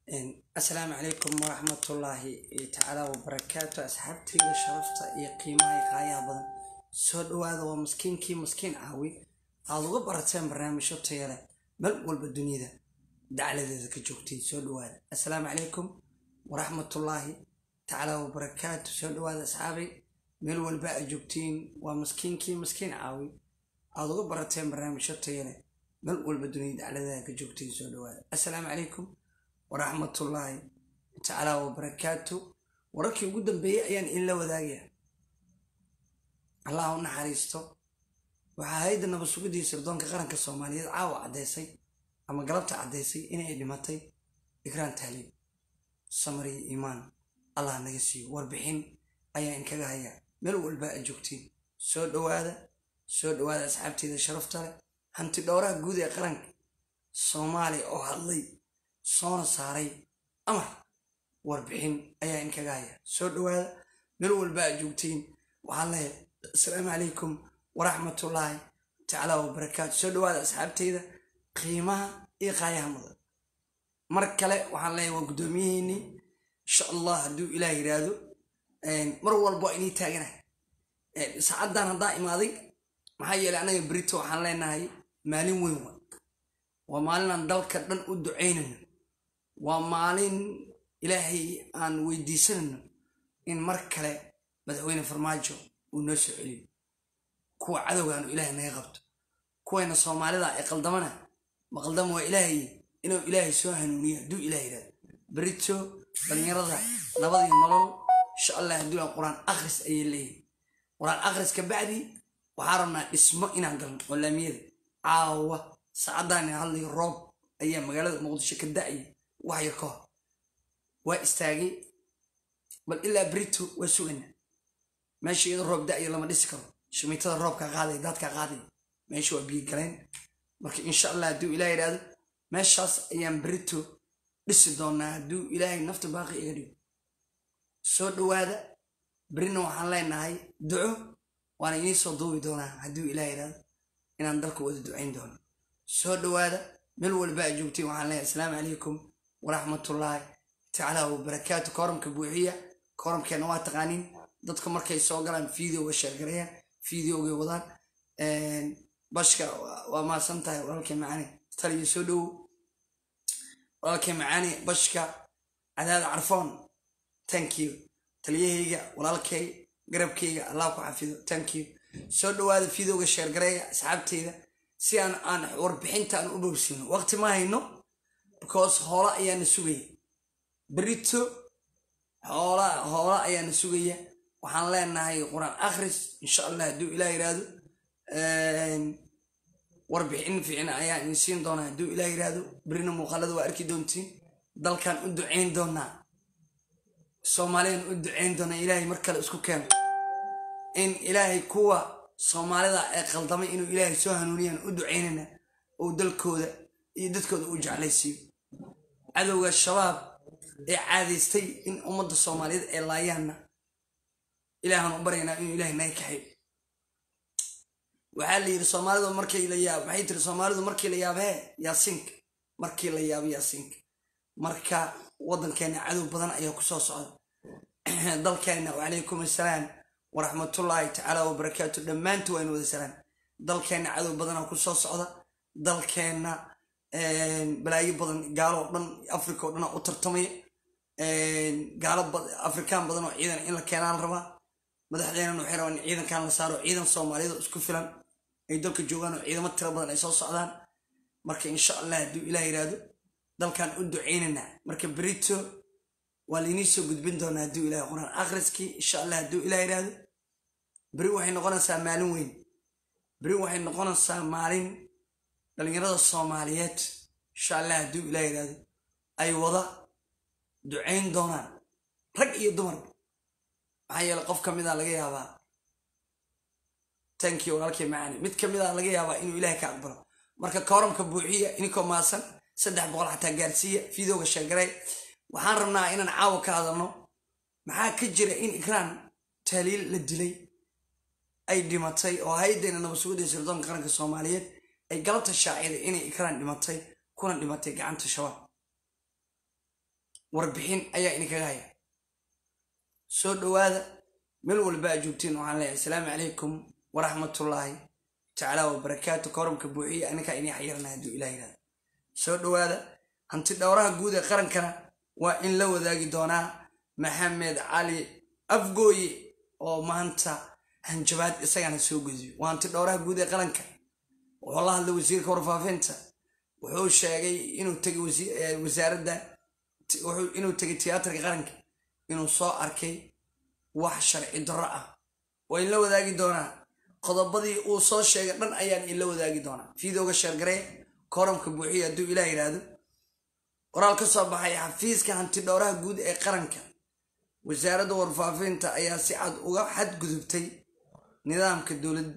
asalaamu calaykum waraxmatullaahi tacaala wabarakaatu asxaabtayda sharafta iyo qiimaha iyo qaayaha badan soo dhawaada waa maskiinkii maskiin caawi aad uga barateen barnaamijyo taya leh meel walba duniyada dacladeeda ka joogtiin soo dhawaada asalaamu calaykum waraxmatullaahi tacaala wabarakaatu soo dhawaada asxaabay meel walba aad joogtiin waa maskiinkii maskiin caawi aad uga barateen barnaamijyo taya leh meel walba duniyada dacladeeda ka joogtiin soo dhawaada asalaamu calaykum waraxmatullaahi tacaala wabarakaatu wararkii ugu dambeeyey ayaan inla wadaagaya allah u naxariisto waxaa hay-adda nabad sugidii sirdoonka qaranka soomaaliyeed caawa caddeysay ama galabta caddeysay inay dhimatay ikraan tahliib samariya iimaan allah naga siiyo warbixin ayaa inkaga haya meel walba aad joogtiin soo dhawaada soo dhawaada asxaabteeda sharafta leh hanti dhowraha guud ee qaranka soomaaliya oo hadlay soona saaray amar warbixin ayaa inkaga haya soo dhawaada meel walba aad joogtiin waxaan leeyahay asalaamu calaykum waraxmatullaahi tacaala wabarakaatu soo dhawaada asxaabteyda qiimaha iyo qaayaha mudan mar kale waxaan leeyahay waa guddoomiyaheennii insha allah hadduu ilaah yidhaahdo mar walba waa inii taaganahay saacaddan haddaa imaaday maxaa yeelay anaga berito waxaan leenahay maalin weyn wa waa maalin aan dalka dhan u ducaynayno waa maalin ilaahay aan weydiisanayno in mar kale madaxweyne farmaajo uu noo soo celiyo kuwa cadowgaanu ilaahay naga qabto kuwayna soomaalida ee qaldamana ma qaldama waa ilaahay inuu ilaahay soo hanuuniyo hadduu ilaah yidhahdo berito dhallinyarada nabadii nolol insha allah hadduu aan qur-aan akhris ayay leeyihin qur-aan akhris ka bacdi waxaa rabnaa dhismo inaan galno oo laamiyada caawa saacaddaani hadlayo roob ayaa magaalada muqdisho ka da'aya wax yar ka hor waa istaagay bal ilaa brito waa sugana meesha iyadoo roob da'yo lama dhisi karo shimiitada roobkaa qaaday daadkaa qaaday meesha waa biyo galeen marka insha allah hadduu ilaah yidhaahdo meeshaas ayaan brito dhisi doonaa hadduu ilaahay nafta baaqi iga dhigo soo dhawaada berina waxaan leenahay duco waana inii soo duubi doonaa hadduu ilaah yidhaahdo inaan dalka wada ducayn doono soo dhawaada meel walba aad joogtiin waxaan leeyahay asalaamu calaykum waraxmatullaahi tacaala wabarakaatu kooramka buuxiya kooramkeena waa taqaaniin dadka markay soo galaan videoga sheergareeyaan videogay wadaan bashka waa maasan tahay walaalkay macaani taliyo soo dhowow walaalkay macaani bashka cadaada carfoon thank you taliyahayga walaalkay garabkayga allah ku xafido thank you soo dhawaada videoga sheergareeya asxaabteyda si aan aan warbixinta aan u bowsino waqti ma hayno because hoola ayaana sugaya berito hoola hoola ayaana sugaya waxaan leenahay qur-aan akhris insha allah hadduu ilaah yidhaahdo warbixin fiicna ayaa idin siin doonaa hadduu ilaah yidhaahdo berina muuqaalada waa arki doontiin dalkan u ducayn doonaa soomaaliyan u ducayn doonaa ilaahay mar kale isku keeno in ilaahay kuwa soomaalida ee qaldamay inuu ilaahay soo hanuuniyaan u ducaynana uu dalkooda iyo dadkooda u jeclaysiiyo cadowga shabaab ee caadaystay in ummadda soomaaliyeed ee laayaanna ilaahan u baryaynaa inuu ilaahay naga kaxayo waxaa la yidhi soomaalidu markii la yaab maxay tiri soomaalidu markii la yaab hee yaasiinka markii la yaabo yaasiinka marka waddankeena cadow badan ayaa ku soo socda dalkeena wacalaykum assalaam waraxmatullaahi tacaala wabarakaatu dhammaantu waa in wada salaan dalkeenna cadow badanaa ku soo socda dalkeenna balaayo badan gaalo o dhan africa o dhanaa u tartamaya gaalo afrikaan badan oo ciidan in la keenaan rabaa madaxdeenan waxay rabaan in ciidankan la saaro ciidan soomaaliyeed isku filan ay dalka joogaan oo ciidamo tiro badan ay soo socdaan marka insha allah hadduu ilaah yidhaahdo dalkan u ducaynaynaa marka berito waa lainii soo gudbin doonaa hadduu ilaah quraan akhriskii insha allah hadduu ilaah yidhaahdo beri waxay noqonaysaa maalin weyn beri waxay noqonaysaa maalin dhallinyarada soomaaliyeed insha allah hadduu ilaah yidhaahdo ay wada ducayn doonaan rag iyo dumar maxaa yeele qof ka mida laga yaabaa tankii walaalkay macaani mid ka mida laga yaabaa inuu ilaahay ka aqbalo marka kooramka buuxiya ininkoo maasan saddex boqol xataa gaarsiiya videoga sheegaray waxaan rabnaa inaan caawa ka hadalno maxaa ka jira in ikraan taaliil la dilay ay dhimatay oo hay-addeena nabad sugidda sirdoonka qaranka soomaaliyeed ay galabta shaaciday inay ikraan dhimatay kuna dhimatay gacanta shabaab warbixin ayaa idinkaga haya soo dhowaada meel walba a joogtiin waxaan leeyahay asalaamu calaykum waraxmatullaahi tacaala wabarakaatu koramka buuxiya aninkaa inii xayirana hadduu ilah yihahda soo dhowaada hanti dhowraha guud ee qarankana waa in la wadaagi doonaa maxamed cali afgooye oo maanta hanjabaad isagana soo gudbiyo waa hanti dhowraha guud ee qaranka wuxuu la hadlay wasiirka warfaafinta wuxuu sheegay inuu tegay wasaaradda inuu tegay tiyaatarka qaranka inuu soo arkay wax sharci darro ah waa in la wadaagi doonaa qodobadii uu soo sheegay dhan ayaan in la wadaagi doonaa fiidooga sheergaree koramka buuxiya hadduu ilaah yidhaahdo qoraal ka soo baxay xafiiska hanti dhowraha guud ee qaranka wasaaradda warfaafinta ayaa si cad uga xadgudubtay nidaamka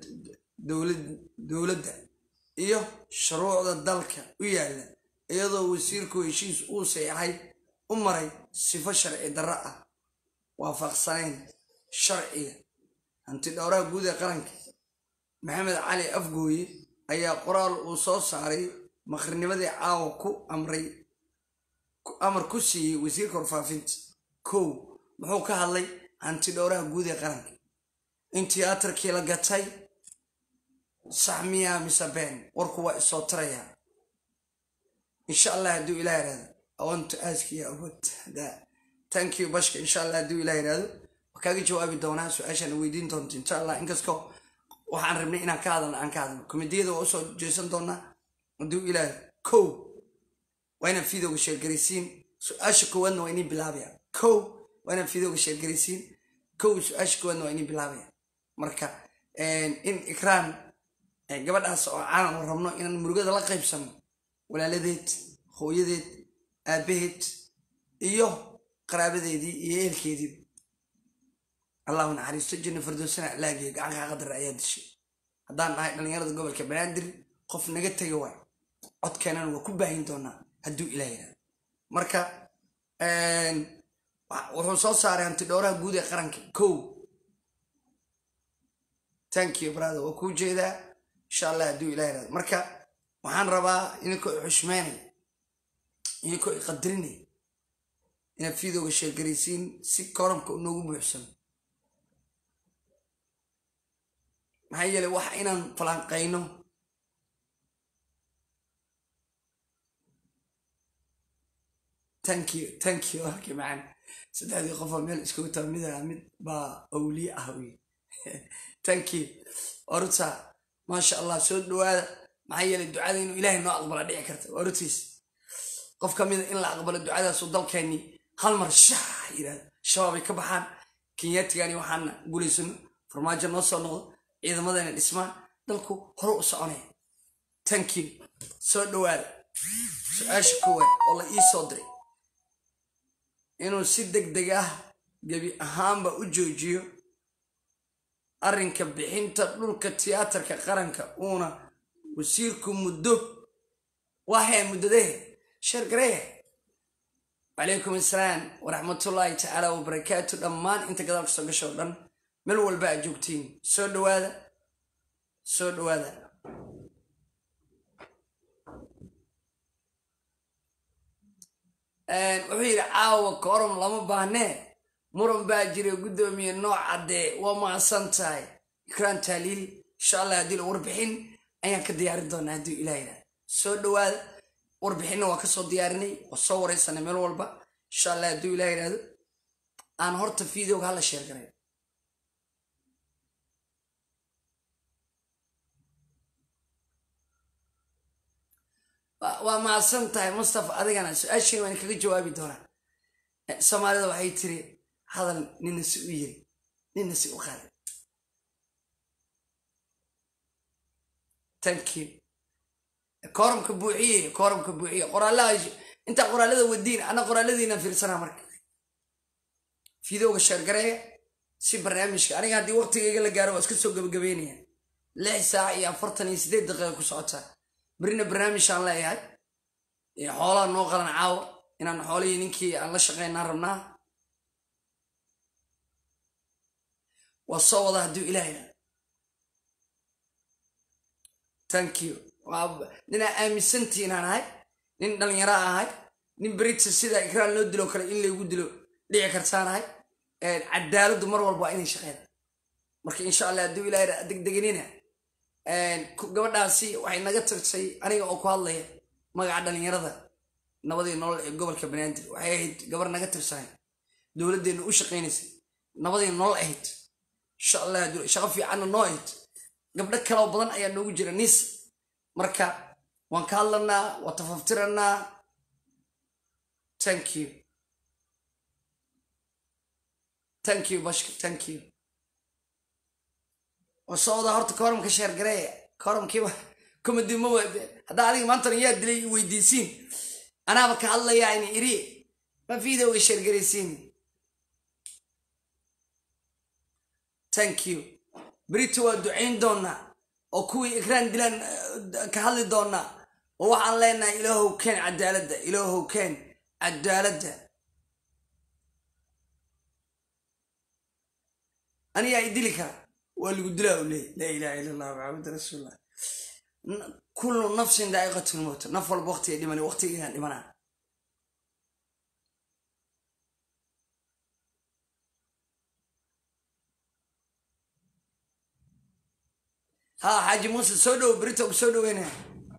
dowladda iyo shuruucda dalka u yaalla iyadoo wasiirku heshiis uu saxay u maray sifo sharci darro ah waafaqsanayn sharciga hanti dhowraha guud ee qaranka maxamed cali afgooye ayaa qoraal uu soo saaray maqrinimadii caawa ku amray amar ku siiyey wasiirka warfaafinta kow muxuu ka hadlay hanti dhowraha guud ee qaranka in tiyaatarkii la gatay sax miyaa mise been warku waa isoo tarayaa insha allah hadduu ilah yihahdo awantu aaskiya awood thank you bashka insha allah hadduu ilah yihahdo waa kaaga jawaabi doonaa su-aashaana weydiin doonto insha allah inkastoo waxaan rabnay inaan ka hadalno aan ka hadalno komediyada waa usoo jeesan doonaa hadduu ilaah kow waa inaan fiidooga sheergaraysiin su-aasha koowaadna waa inii bilaabaya kow waa inaan fiidooga sheergaraysiin kow su-aasha koowaadna waa inii bilaabaya marka in ikraan gabadhaas oo caanan rabno inaan murugada la qaybsano walaaladeed hooyadeed aabaheed iyo qaraabadeedii iyo eelkeediiba allahu naxariisto janna fardoosana alaagiyo gacanka qadar ayaa dishay haddaan nahay dhallinyarada gobolka banaadir qof naga tega waay codkeenana waa ku baahin doonaa hadduu ilah yihahdo marka wuxuu soo saaray hanti dhowraha guud ee qaranka kow thank you brother waa kuu jeedaa insha allah hadduu ilah yihahdo marka waxaan rabaa idinkoo i xushmeynay idinkoo i qadarinay inaad fiidooga sheergaraysiin si koramka unoogu buuxsano maxaa yeelay waxa inaan falanqayno tank you tank you halkii macaan saddexdii qofoo meel iskugu taa mida mid baa awliye ah wey tank you orta maasha allah soo dhawaada maxaa yeelay ducada inuu ilaahay noo aqbala dhici karta ortiis qof ka mida in la aqbalo ducadaasuu dalkeennii hal mar shax yidhahdo shabaabay ka baxaan kenyatigani waxaana guulaysano farmaajo noo soo noqdo ciidamadana dhismaan dalku hore u soconaya tank you soo dhawaada su-aasha koowaad oo la ii soo diray inuu si deg deg ah gebi ahaanba u joojiyo arrinka bixinta dhulka tiyaatarka qaranka uuna wasiirku muddo wahee muddadee sheergaree calaykum assalaam waraxmatullaahi tacaala wabarakaatu dhammaan inta gadaal kasoo gasho o dhan meel walba aad joogtiin soo dhawaada soo dhawaada wuxuu yidhi caawa kooram lama baahnee muran baa jira guddoomiye nooc caddee waa mahadsan tahay ikraan taaliil insha allah haddii la warbixin ayaan ka diyaarin doonaa haddii ilah yidhaha soo dhawaada warbixinna waa kasoo diyaarinay waa soo wareysanay meel walba insha allah hadduu ilah yidhahdo aan horta videoga hala sheer garay waa mahadsan tahay mustafa adigana su-aashiin waan kaga jawaabi doonaa soomaalida waxay tiri hadal nina si u yiri nina si u qaday thank you kooramka buuxiye kooramka buuxiye qoraalaha intaa qoraalada wadiin ana qoraaladiina fiirsanaa marka fiidowga sheergareeya si barnaamijka aniga haddii waqtigayga la gaaro waa iska soo gabagabeynaya lix saac iyo afartan iyo sideed daqiiqa ku socotaa berina barnaamijaan leeyahay xoolaha noo qalan caawa inaan xoolihii ninkii aan la shaqeynaan rabnaa waa soo wada hadduu ilaahayna thank you ninaa aaminsantiinaan ahay nin dhalinyaro ahay nin berita sida ikraan loo dilo kale in laygu dilo dhici kartaanahay cadaaladdu mar walba waa inay shaqeeda marka insha allah hadduu ilaah degdeganina gabadhaasi waxay naga tirtay aniga oo ku hadlaya magaca dhalinyarada nabadii nolol ee gobolka banaadir waxay ahayd gabar naga tirsanay dowladdeena u shaqaynaysay nabadii nolol ahayd insha allah shaqo fiicanna noo ahayd gabdho kaloo badan ayaa noogu jira niis marka waan ka hadlanaa waa tafaftiranaa thank you thank you bashka thank you wasooda horta kooramka sheergareeya kooramkiiba komadi ma waade haddaa adiga maantana yaa dilay weydiisiin anaaba ka hadlayaa in iri ma videoga sheergaraysiin thank you berito waa ducayn doonaa oo kuwii ikraan dilaan ka hadli doonaa oo waxaan leenahay ilaahow keen cadaaladda ilaahow keen cadaaladda anigaa i dili kara waa lagu dilaa u leeyay laa ilaha illa allah maxamed rasuulullah kullu nafsin daa'iqatul mowt naf walba waqtiga dhiman waqtigeegaan dhimanaa ha xaaji muuse soo dhowo berito ku soo dhoweynaya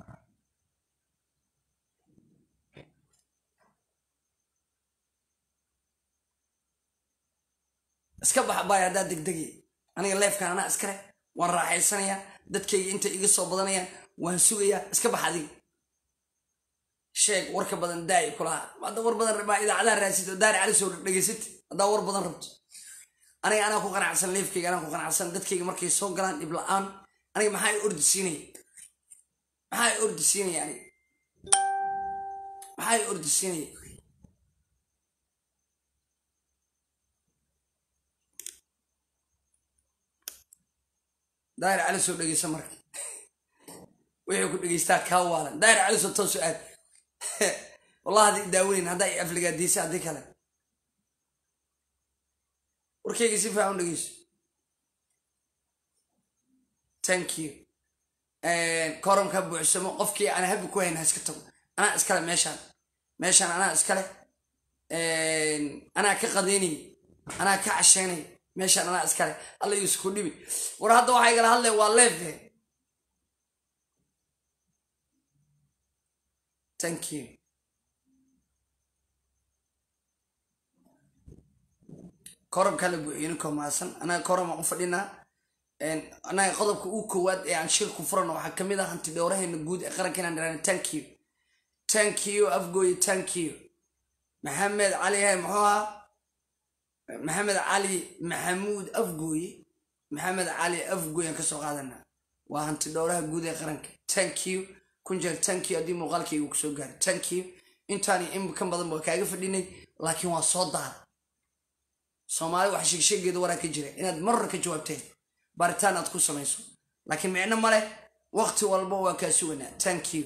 iska baxa baay haddaa degdegi aniga leefkan anaa iskale waan raaxaysanayaa dadkayga intay iga soo badanayaan waan sugayaa iska bax adiga sheeg warka badan daayi kulaha hadda war badan maa idaacadaha raasid oo daari cali soo dhegaysid haddaa war badan rabto aniga anaa ku qanacsan leefkayga anaa ku qanacsan dadkayga markay soo galaan dhib la-aan aniga maxaa i ordi siinaya maxaa i ordi siinaya aniga maxaa i ordi siinaya daahir cali soo dhegeysa marka wixii ku dhegeystaa kaa waalan daahir cali soo toosu aad wallah haddii daaweyn haddaa i afligaadiisa haddii kale warkayga si fiican u dhegeyso thank you koramka buuxsamo qofkii aan habi ku hayn ha iska tago anaa iskale meeshaan meeshaan anaa iskale anaa ka qadeynay anaa ka casheynay meeshaan anaa iskale alla yuusku dhibi war hadda waxaa igala hadlay waa leefe thank you koramkaa la buuxiyo ninkoo maasan anaga koram aan u fadhinaa anaga qodobka uu koowaad ee aan shirku furano waxaa kamid ah hanti dhowraheena guud ee qaranka inaan dhiraan thank you thank you afgooye thank you maxamed cali hay muxuu ahaa maxamed cali maxamuud afgooye maxamed cali afgooye aan kasoo qaadana waa hanti dhowraha guud ee qaranka thank you kun jeer thank you haddii muuqaalkayga kusoo gaaro thank you intaani in kan badan waa kaaga fadhinay laakiin waa soo daara soomaali wax sheegsheegeeda waraa ka jira inaad marra ka jawaabteen baaritaan aad ku samayso laakiin micno male waqti walba waa kaa suganaa thank you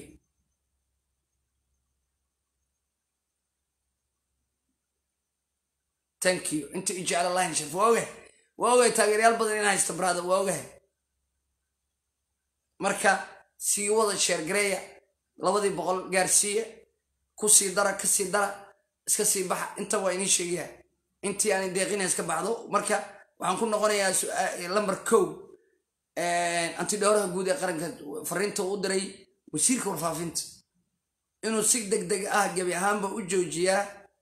thank you inta i jecel allah inshaf waa ogahay waa ogahay taageeryaal badan in haysta brada waa ogahay marka sii wada sheergareeya labadii boqol gaarsiiya ku sii dara ka sii dara iska sii baxa inta waa inii sheegayaa intii aanay deeqina iska baxdo marka waxaan ku noqonayaa lamber kow antidhowraha guud ee qaranka fariinta u diray wasiirka warfaafinta inuu si deg deg ah gebi ahaanba u joojiyaa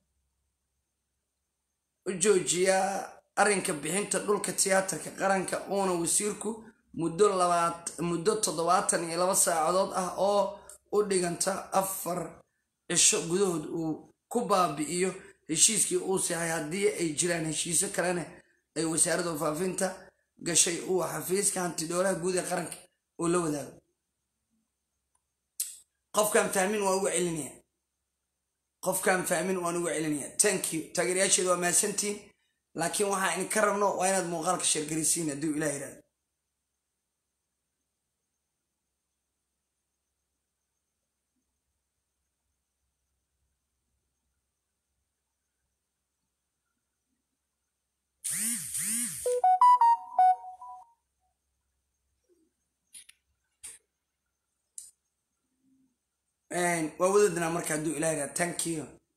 u joojiyaa arrinka bixinta dhulka tiyaatarka qaranka uuna wasiirku muddo labaat muddo toddobaatan iyo laba saacadood ah oo u dhiganta afar cisho gudahood uu ku baabi'iyo heshiiskii uu sahay haddii ay jiraan heshiisyo kalena ay wasaaradda warfaafinta gashay uu xafiiska hantidhowlaha guud ee qaranka uu la wadaago qofkaan fahmin waan uga celinaya qofkaan fahmin waan uga celinaya thank you taageerayaasheeda waa mahadsantiin laakiin waxaa idinka rabno waa inaad muuqaalka sheergarisiin hadduu ilah yidhahdo waa wadadnaa marka hadduu ilah yidhahdo thank you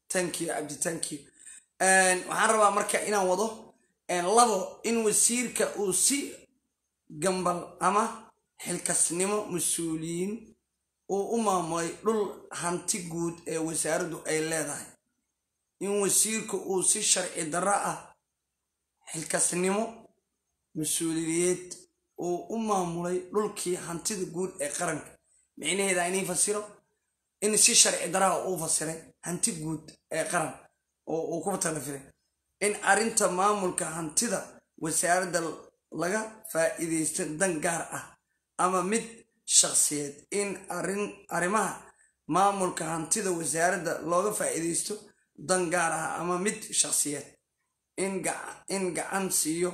thank you cabdi thank you waxaan rabaa marka inaan wado labo in wasiirka uu si gambal ama xilkasnimo mas-uuliyiin uu u maamulay dhul hanti guud ee wasaaraddu ay leedahay in wasiirka uu si sharci darro ah xilkasnimo mas-uuliyeed uu u maamulay dhulkii hantida guud ee qaranka micnaheeda inii fasiro in si sharci daraha uu fasiray hanti guud ee qaran oo uu ku talafiray in arrinta maamulka hantida wasaaradda laga faa'iidaysto dan gaar ah ama mid shakhsiyeed in arrimaha maamulka hantida wasaaradda looga faa'iidaysto dan gaar ah ama mid shakhsiyeed in gacan siiyo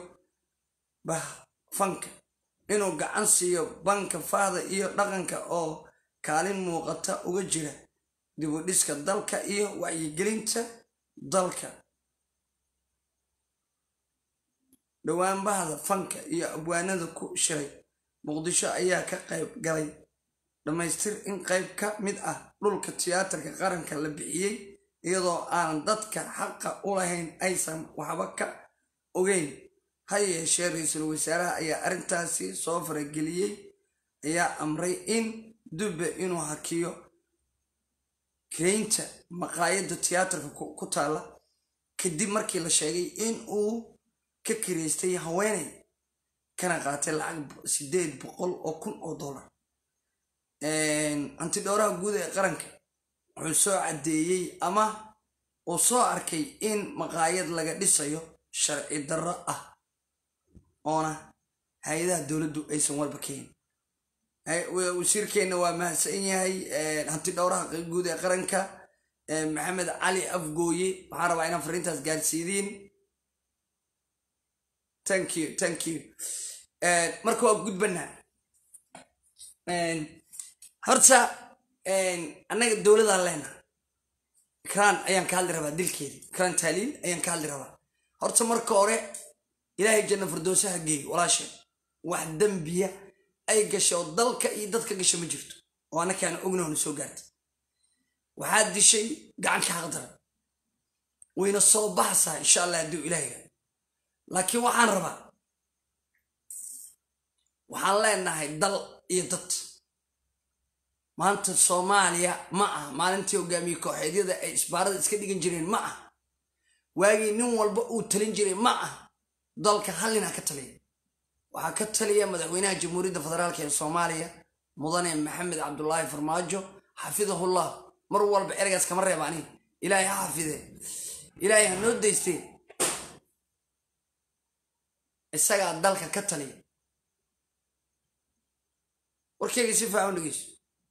fanka inuu gacan siiyo banka fahda iyo dhaqanka oo kaalin muuqata uga jira dibudhiska dalka iyo wacyigelinta dalka dhowaanbahda fanka iyo abwaanada ku shiray muqdisho ayaa ka qayb galay dhammaystir in qayb ka mid ah dhulka tiyaatarka qaranka la bixiyey iyadoo aan dadka xaqa u lahayn aysan waxba ka ogeyn ha yeeshee ra-iisul wasaaraha ayaa arrintaasi soo farageliyey ayaa amray in dubbe inuu hakiyo kiraynta maqaayadda tiyaatarka ku taalla kadib markii la sheegay in uu ka kiraystay haweeney kana qaatay lacag sideed boqol oo kun oo dollar antidhowraha guud ee qaranka wuxuu soo caddeeyey ama uu soo arkay in maqaayad laga dhisayo sharci darro ah oona hay-adaha dowladdu aysan warba keenin wasiirkeenna waa mahadsan yahay hanti dhowraha guud ee qaranka maxamed cali afgooye waxaan rabaa inaan fariintaas gaarsiidiin thank you thank you marka waa gudbanaa horta annaga dowladaan leena ikraan ayaan ka hadli rabaa dilkeedii ikraan taaliil ayaan ka hadli rabaa horta marka hore ilaahay janna firdowsaha geey walaasheen wax dembiya ay gasho oo dalka iyo dadka gasho ma jirto oo annakaana ognoona soo gaartay waxaad dishay gacanka xaqdara wayna soo baxaysaa insha allah hadduu ilaahiga laakiin waxaan rabaa waxaan leenahay dal iyo dad maanta soomaaliya ma ah maalintii hogaamiye kooxeedyada ay isbaarada iska dhigan jireen ma ah waagii nin walba uu talin jiray ma ah dalka hallina ka taliya waxaa ka taliya madaxweynaha jamhuuriyadda federaalk ee soomaaliya mudane maxamed cabdulaahi farmaajo xafidahullah mar walba ereygaas kama reeba ani ilaahay ha xafide ilaahay ha noo daystee isagaa dalka ka taliya warkeyga si faacan dhegeyso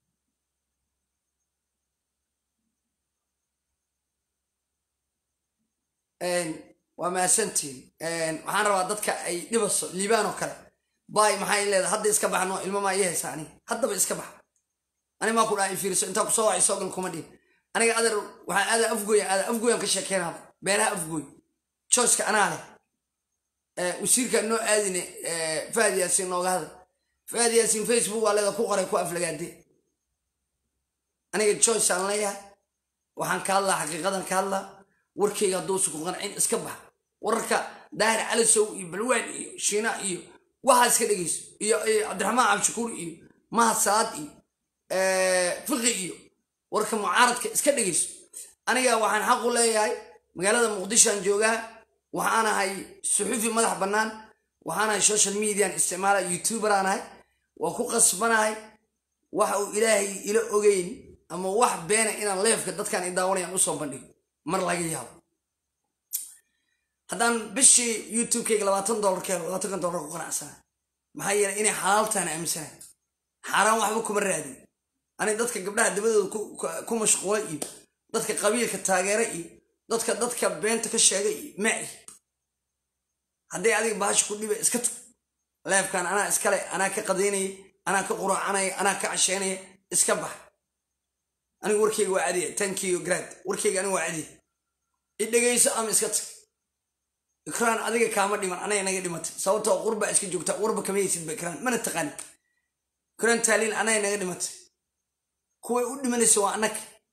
waa mahadsantiin waxaan rabaa dadka ay dhibaso liibaan oo kale baay maxay leedahay hadda iska baxno ilmo maa ii haysa ani haddaba iska bax ani maa ku dhaha fiiriso intaa kusoo wacay soo gal kuma dhihin aniga adeer waxaan aadaa afgooya aadaa afgooyan ka sheekeynaada beelaha afgooy joyceka anaa leh wasiirka noo aadine fahad yaasiin nooga hadal fahad yaasiin facebook waa leeda ku qoray ku aflagaade aniga joyce aan leeyahay waxaan ka hadlaa xaqiiqadan ka hadlaa warkeyga hadduusa ku qancin iska bax wararka daahir calisow iyo balwaan iyo shiina iyo waxaa iska dhegeyso iyo cabdiraxmaan cabdishakuur iyo mahad saad iyo fiqi iyo warka mucaaradka iska dhegeyso aniga waxaan xaq u leeyahay magaalada muqdishoan joogaa waxaan ahay suxufi madax bannaan waxaan ahay social median isticmaala youtuberaan ahay waa ku qasbanahay waxa uu ilaahay ila ogeyn ama wax beena inaan leefka dadkaan i daawanayaan usoo bandhigo mar laga yaabo haddaan bishii youtubekeyga labaatan dollar ka helo labaatankan dollar ku qanacsana maxaa yeelay inay xalaaltaan aaminsana xaaraan waxba kuma raadin ani dadka gabdhaha dabadooda ku mashquula iyo dadka qabiilka taageera iyo dadka dadka beenta ka sheega iyo maci hadday adiga bahasha ku dhiba iska tug leefkan anaa iskale anaa ka qadaynaya anaa ka quraacanaya anaa ka casheynaya iska bax anigu warkeyga waa cadiya tankiyo grad warkeyga anigu waa cadiya i dhegayso ama iska tag ikraan adiga kaama dhiman anaga naga dhimatay sababtoo qurbaa iska joogta warba kama haysid ba ikraan mana taqaani ikraan taaliil anaga naga dhimatay kuway u dhimanaysa waa annaga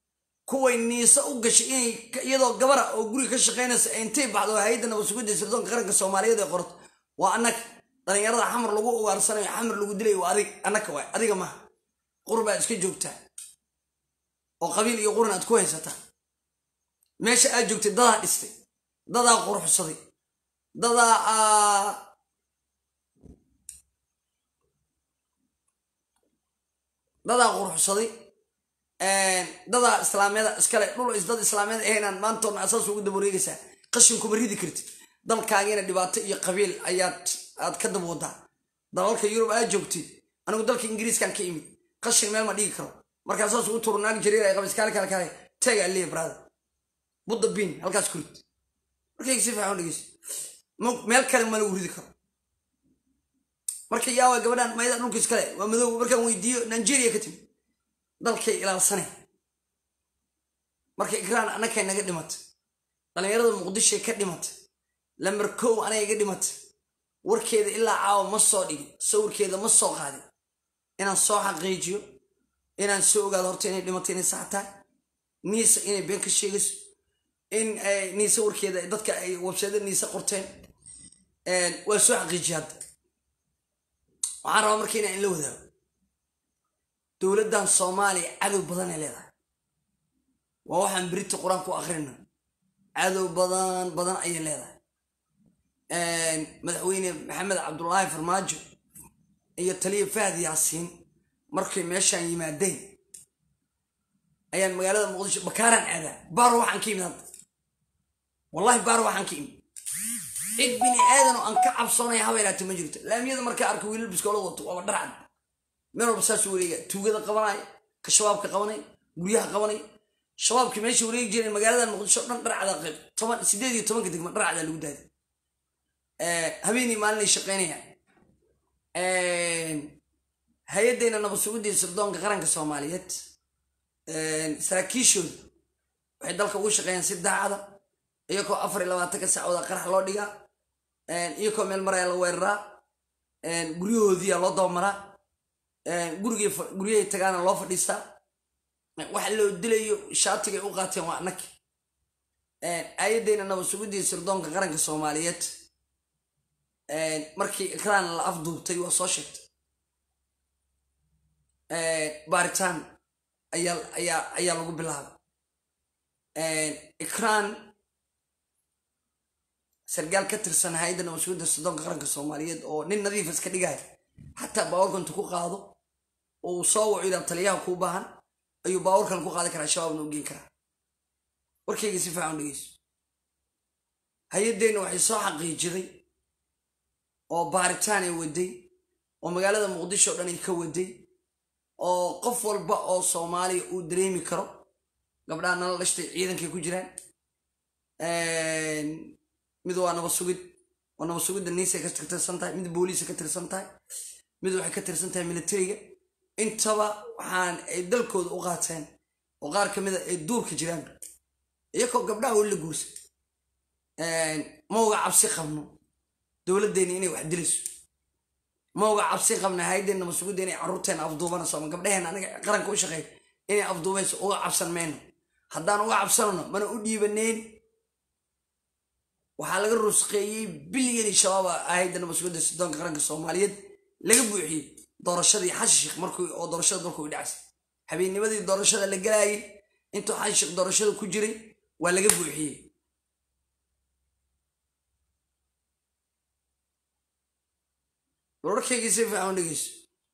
kuway niise u gashay inay iyadoo gabara oo guriga ka shaqaynaysa intay baxdo hay-adda nabadsugidda sirdoonka qaranka soomaaliyeed ee qorto waa annaga dhallinyarada xamar lagu ugaarsanayo xamar lagu dilayo waa adig annaka waay adiga maaha qurbaad iska joogtaa oo qabiil iyo quran aad ku haysataa meesha aad joogtay dadaa dhistay dadaa quruxsaday dadaa dadaa quruxsaday dadaa islaamyada iskale dhul is dad islaamyada ahaynaan maantoodna asaas ugu daba wareegaysaa qashinkuma ridi kartid dalkaagiina dhibaato iyo qabiil ayaad aad ka daba wadaa dalalka yurub aad joogtid anigu dalka ingiriiskan ka imid qashin meel ma dhigi karo markaa saas ugu turo naag jariir ay qabis kaale kaale kaale teega aliya brada budda biin halkaas kurid markayga si fiican dhegeyso meel kale ma lagu ridi karo marka yaawa gabadhan mayda dhulka iskale waa madow markaan weydiiyo nigeria ka timi dalkay ilaalsane marka ikraan annakay naga dhimatay dhallinyarada muqdishoy ka dhimatay lambar kow anay iga dhimatay warkeeda ilaa caawa ma soo dhigin sawirkeeda ma soo qaadin inaan soo xaqiijiyo inaan soo ogaado horta inay dhimatay inay saxtaa niisa inay been ka sheegayso in niise warkeeda dadka ay websayda niise qorteen waa soo xaqiijiya hadda waxaan rabaa marka inaan in la wadaago dowladdan soomaaliya cadow badanay leedahay waa waxaan berita qur-aan ku akhrina cadow badan badan ayay leedahay madaxweyne maxamed cabdulaahi farmaajo iyo taliya fahad yaasiin markay meeshaan yimaadeen ayaan magaalada muqdisho bakaaraan aadaa baaro waxaan ka imid hadda wallahi baaro waxaan ka imid cid bini aadan oo aan ka cabsoonaya haba ilaata ma jirto laamiyada markaa arka wiilal biskoolad wato waaba dharcad meel walba saasuu wareega tuugada qabanaya ka shabaabka qabanay guryaha qabanay shabaabkii meesha wareegi jireen magaalada muqdisho dhan dharcada qayb toban sideed iyo tobanka degma dharcada lagu daaday habeenii maalinay shaqaynayaan hay-addayna nabadsugidii sirdoonka qaranka soomaaliyeed saraakiishooda waxay dalka ugu shaqeeyaan si daacada iyakoo afar iyo labaatanka saacooda qarax loo dhigaa iyakoo meel maraya la weeraraa guryahoodiia loo dabamaraa guryahay tagaana loo fadhiistaa waxa loo dilayo shaatigay u qaateen waa anag aayadeyna nabadsugidii sirdoonka qaranka soomaaliyeed markii ikraan la afduubtay waa soo sheegtay baaritaan ayaa lagu bilaabay ikraan sargaal ka tirsan hay-adda nabadsugidda sirdoonka qaranka soomaaliyeed oo nin nadiifa iska dhigaya xataa baawarkantu ku qaado oo uu soo waco idaa taliyaha kuu baahan ayuu baawarkan ku qaadi karaa shabaabna u geen karaa warkayga si fiican dhegeyso hay-addeenna waxay soo xaqiijiday oo baaritaan ay waday oo magaalada muqdisho o dhan ay ka waday oo qof walba oo soomaaliya uu dareemi karo gabdhaha nala dhashtay ciidankay ku jiraan mid waa nabasugid oo nabasugidda niisay ka tirsan tahay mid booliisa ka tirsan tahay mid waxay ka tirsan tahay militariga intaba waxaan ay dalkooda u qaateen oo qaar ka mida ay duurka jiraan iyakoo gabdhaha weli la guursa mauga cabsi qabno dowladdeeni inay wax dilayso mauga cabsi qabna hay-addeenna masugidda inay carruurteena afduubanayso ama gabdhaheenna anaga qaranka u shaqeeya inay afduubayso uga cabsan mayno haddaan uga cabsanano mana u dhiibaneyn waxaa laga rusqeeyey bilyani shabaaba ahayda masugidda sidoonka qaranka soomaaliyeed laga buuxiyey doorashadii xashishik markii oo doorashada dalku i dhacsay habeennimadii doorashada la galaayay intuu xashishik doorashada ku jiray waa laga buuxiyey bal warkayga si fiican u dhegeyso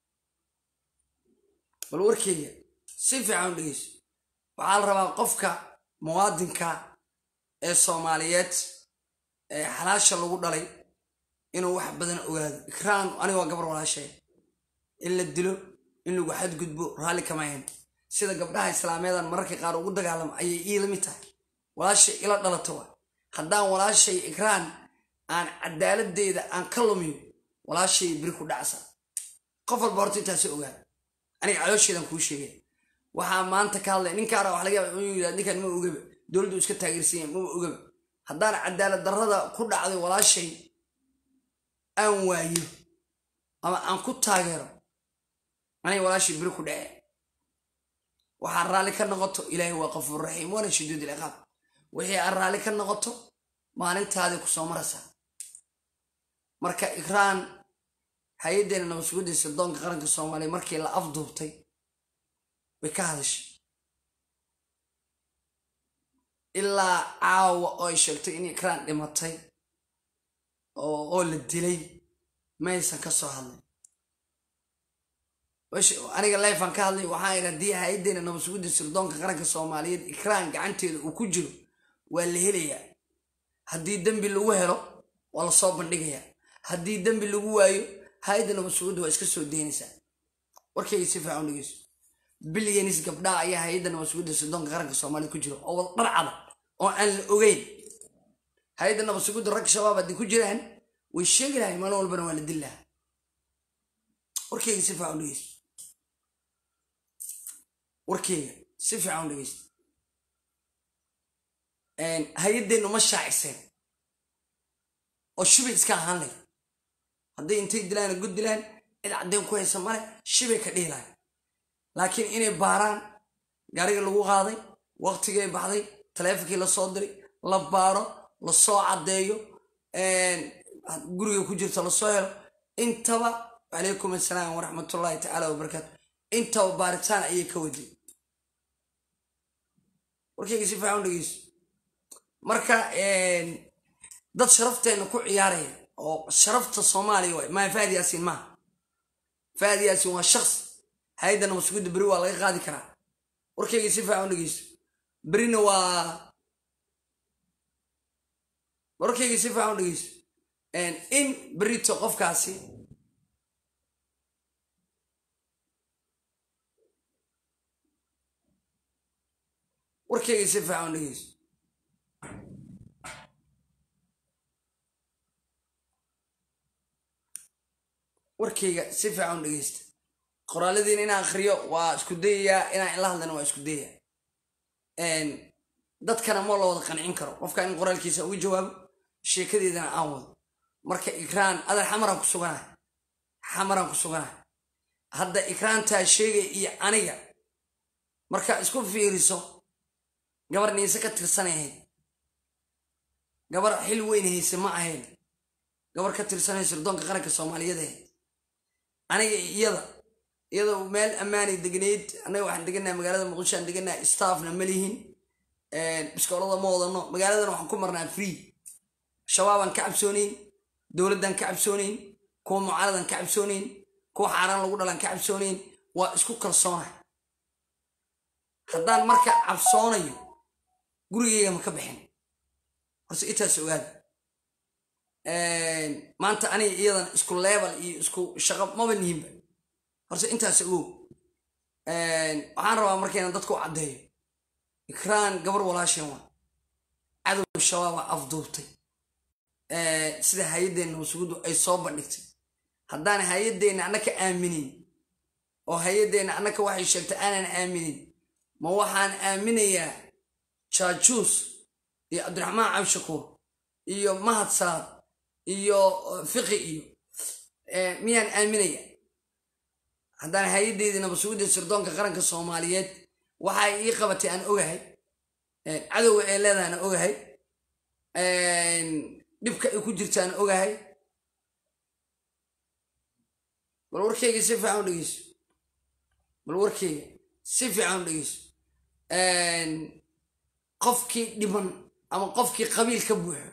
bal warkayga si fiican u dhegeyso waxaa la rabaa qofka muwaadinka ee soomaaliyeed ee xalaasha lagu dhalay inuu wax badan ogaado ikraan aniga waa gabar walaashay in la dilo in lagu xadgudbo raalli kama ahayn sida gabdhaha islaameedan mararka qaar ugu dagaalamo ayay iila mid tahay walaashay ila dhalato wa haddaan walaashay ikraan aan cadaaladdeeda aan ka lumiyo walaashay beri ku dhacsa qof walba horta intaasi ogaada aniga caloosheedan kuu sheegay waxaa maanta ka hadlay ninkaana wax laga yaaba inuu yidhahdo ninkan ma ogaba dowladdu iska taageersan yahay mama ogaba haddaan cadaalad darrada ku dhacday walaashay aan waayo ama aan ku taageero aniga walaashay beri ku dhace waxaad raalli ka noqoto ilaahay waa qafuur raxiim waana shaduud ilciqaab wixii aad raalli ka noqoto maalintaadii ku soo maraysaa marka ikraan hay-addeena nabadsugudda sirdoonka qaranka soomaaliya markii la afduubtay way ka hadashay ilaa caawa oo ay sheegtay in ikraan dhimatay oo la dilay maysan ka soo hadlay aniga lifan ka hadlay waxaa idhi haddii hay-addeena nabadsugudda sirdoonka qaranka soomaaliyeed ikraan gacanteeda uu ku jiro waa la helayaa haddii dembi lagu helo waa lasoo bandhigayaa haddii dembi lagu waayo hay-adda nabadsugudda waa iska soo deynaysaa warkayga si fiican dhegeyso bilyanis gabdhaha ayaa hay-adda nabadsugudda sirdoonka qaranka soomaaliyed ku jiro oo wada dharcada oo aan la ogeyn hay-adda nabadsugudda rag shabaab haddii ku jiraan way sheegi lahay maalin walbana waa la dil lahaa warkayga si fiican dhegeyso warkeyga si fiican dhegeysta hay-addeennu ma shaaciseen oo shibay iska ahaan lay hadday intay dilaana gud dilaan cid caddeyn ku haysa male shibay ka dhihi lahay laakiin inay baaraan gaarigii lagu qaaday waqtigay baxday taleefonkii lasoo diray la baaro lasoo caddeeyo guriga ku jirta lasoo helo intaba calaykum assalaam waraxmatullaahi tacaala wabarakaatu intaba baaritaan ayay ka waday warkayga si fiican dhegeyso marka dad sharafteena ku ciyaaraya oo sharafta soomaaliya waay maa faad yaasiin maaha faad yaasiin waa shaqs hay-adda nabadsugudda beri waa laga qaadi karaa warkayga si fiican dhegeyso berina waa warkayga si fiican dhegeyso in berito qofkaasi warkayga si fiican dhegeyso warkayga si fiican dhegeysta qoraaladiina inaan akhriyo waa isku dayayaa inaan ila hadlana waa isku dayayaa dadkana ma la wada qancin karo qofka in qoraalkiisa uga jawaabo sheekadeedana aan wado marka ikraan adar xamaraan ku suganahay xamaraan ku suganahay hadda ikraantaa sheegay iyo aniga marka isku fiiriso gabar niise ka tirsanay ahayd gabar xil weyn hayse ma ahayn gabar ka tirsanay sirdoonka qaranka soomaaliyeed ahayd aniga iyada iyada meel ammaanay degnayd annaga waxaan degannaha magaalada muqdisho aan degannaha staffna ma lihin biskoolada ma wadano magaaladana waxaan ku marnaa free shabaabaan ka cabsoonayn dowladdan ka cabsoonayn kuwa mucaaradan ka cabsoonayn kuwa xaaraan lagu dhalan ka cabsoonayn waa isku kalsoonah haddaan marka cabsoonayo gurigeyga ma ka bixin horse intaas ogaada maanta aniga iyadan isku leebal iyo isku shaqo maba nihinba horse intaas ogow waxaan rabaa markayna dadku u caddeeyo ikraan gabar walaasheen waa cadow shabaaba afduubtay sida hay-addeenna wasuguddu ay soo bandhigtay haddaan hay-addeenna annaka aaminin oo hay-addeenna annaka waxay sheegtay aanan aaminin ma waxaan aaminayaa jaajuus iyo cabdiraxmaan cabshakuur iyo mahad salaad iyo fiqi iyo miyaan aaminaya haddaan hay-addeydii nabasugudda sirdoonka qaranka soomaaliyeed waxay ii qabatay aan ogahay cadowga ee leedahana ogahay dhibka ay ku jirtaan ogahay bal warkeyga si fiican u dhegeyso bal warkeyga si fiican u dhegeyso qofkii dhiban ama qofkii qabiil ka buuxo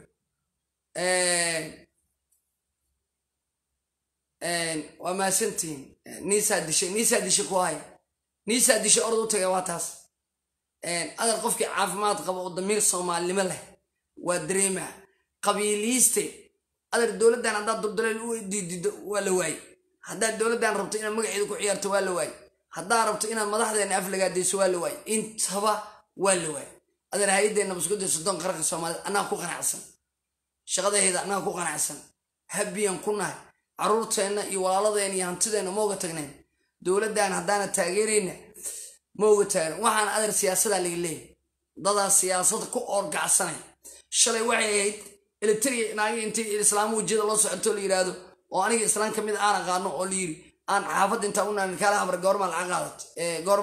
waa maasantihiin niisaa dishay niisaa dishay ku haya niisaa dishay orod u tagay waa taas adar qofkii caafimaad qaba oo damiir soomaalinimo leh waa dareemaa qabiiliiste adar dowladdan haddaad duldaleel u diidido waa la waaye haddaad dowladdan rabto inaad magaceeda ku ciyaarto waa la waaye haddaad rabto inaad madaxdeena aflagaadayso waa la waaye intaba waa la waaye adar hay-addeenna baskuda soddon qaranka soomaaliyed annaga ku qanacsan shaqadaheeda annaga ku qanacsan habbiyan ku nahay carruurteenna iyo walaaladeenna iyo hantideenna ma oga tagnayn dowladdan haddaana taageerayna ma oga taagnan waxaan adar siyaasadaa laga leeyahy dadaa siyaasada ku oorgacsanay shalay waxay ahayd elitariya naagi intii islaamu wejiyada loo socoto la yidhaahdo oo aniga islaan ka mid aan aqaano oo la yidhi aan xaafadda intaa u naanin kaala habar goormaa lacag qaadat goormaa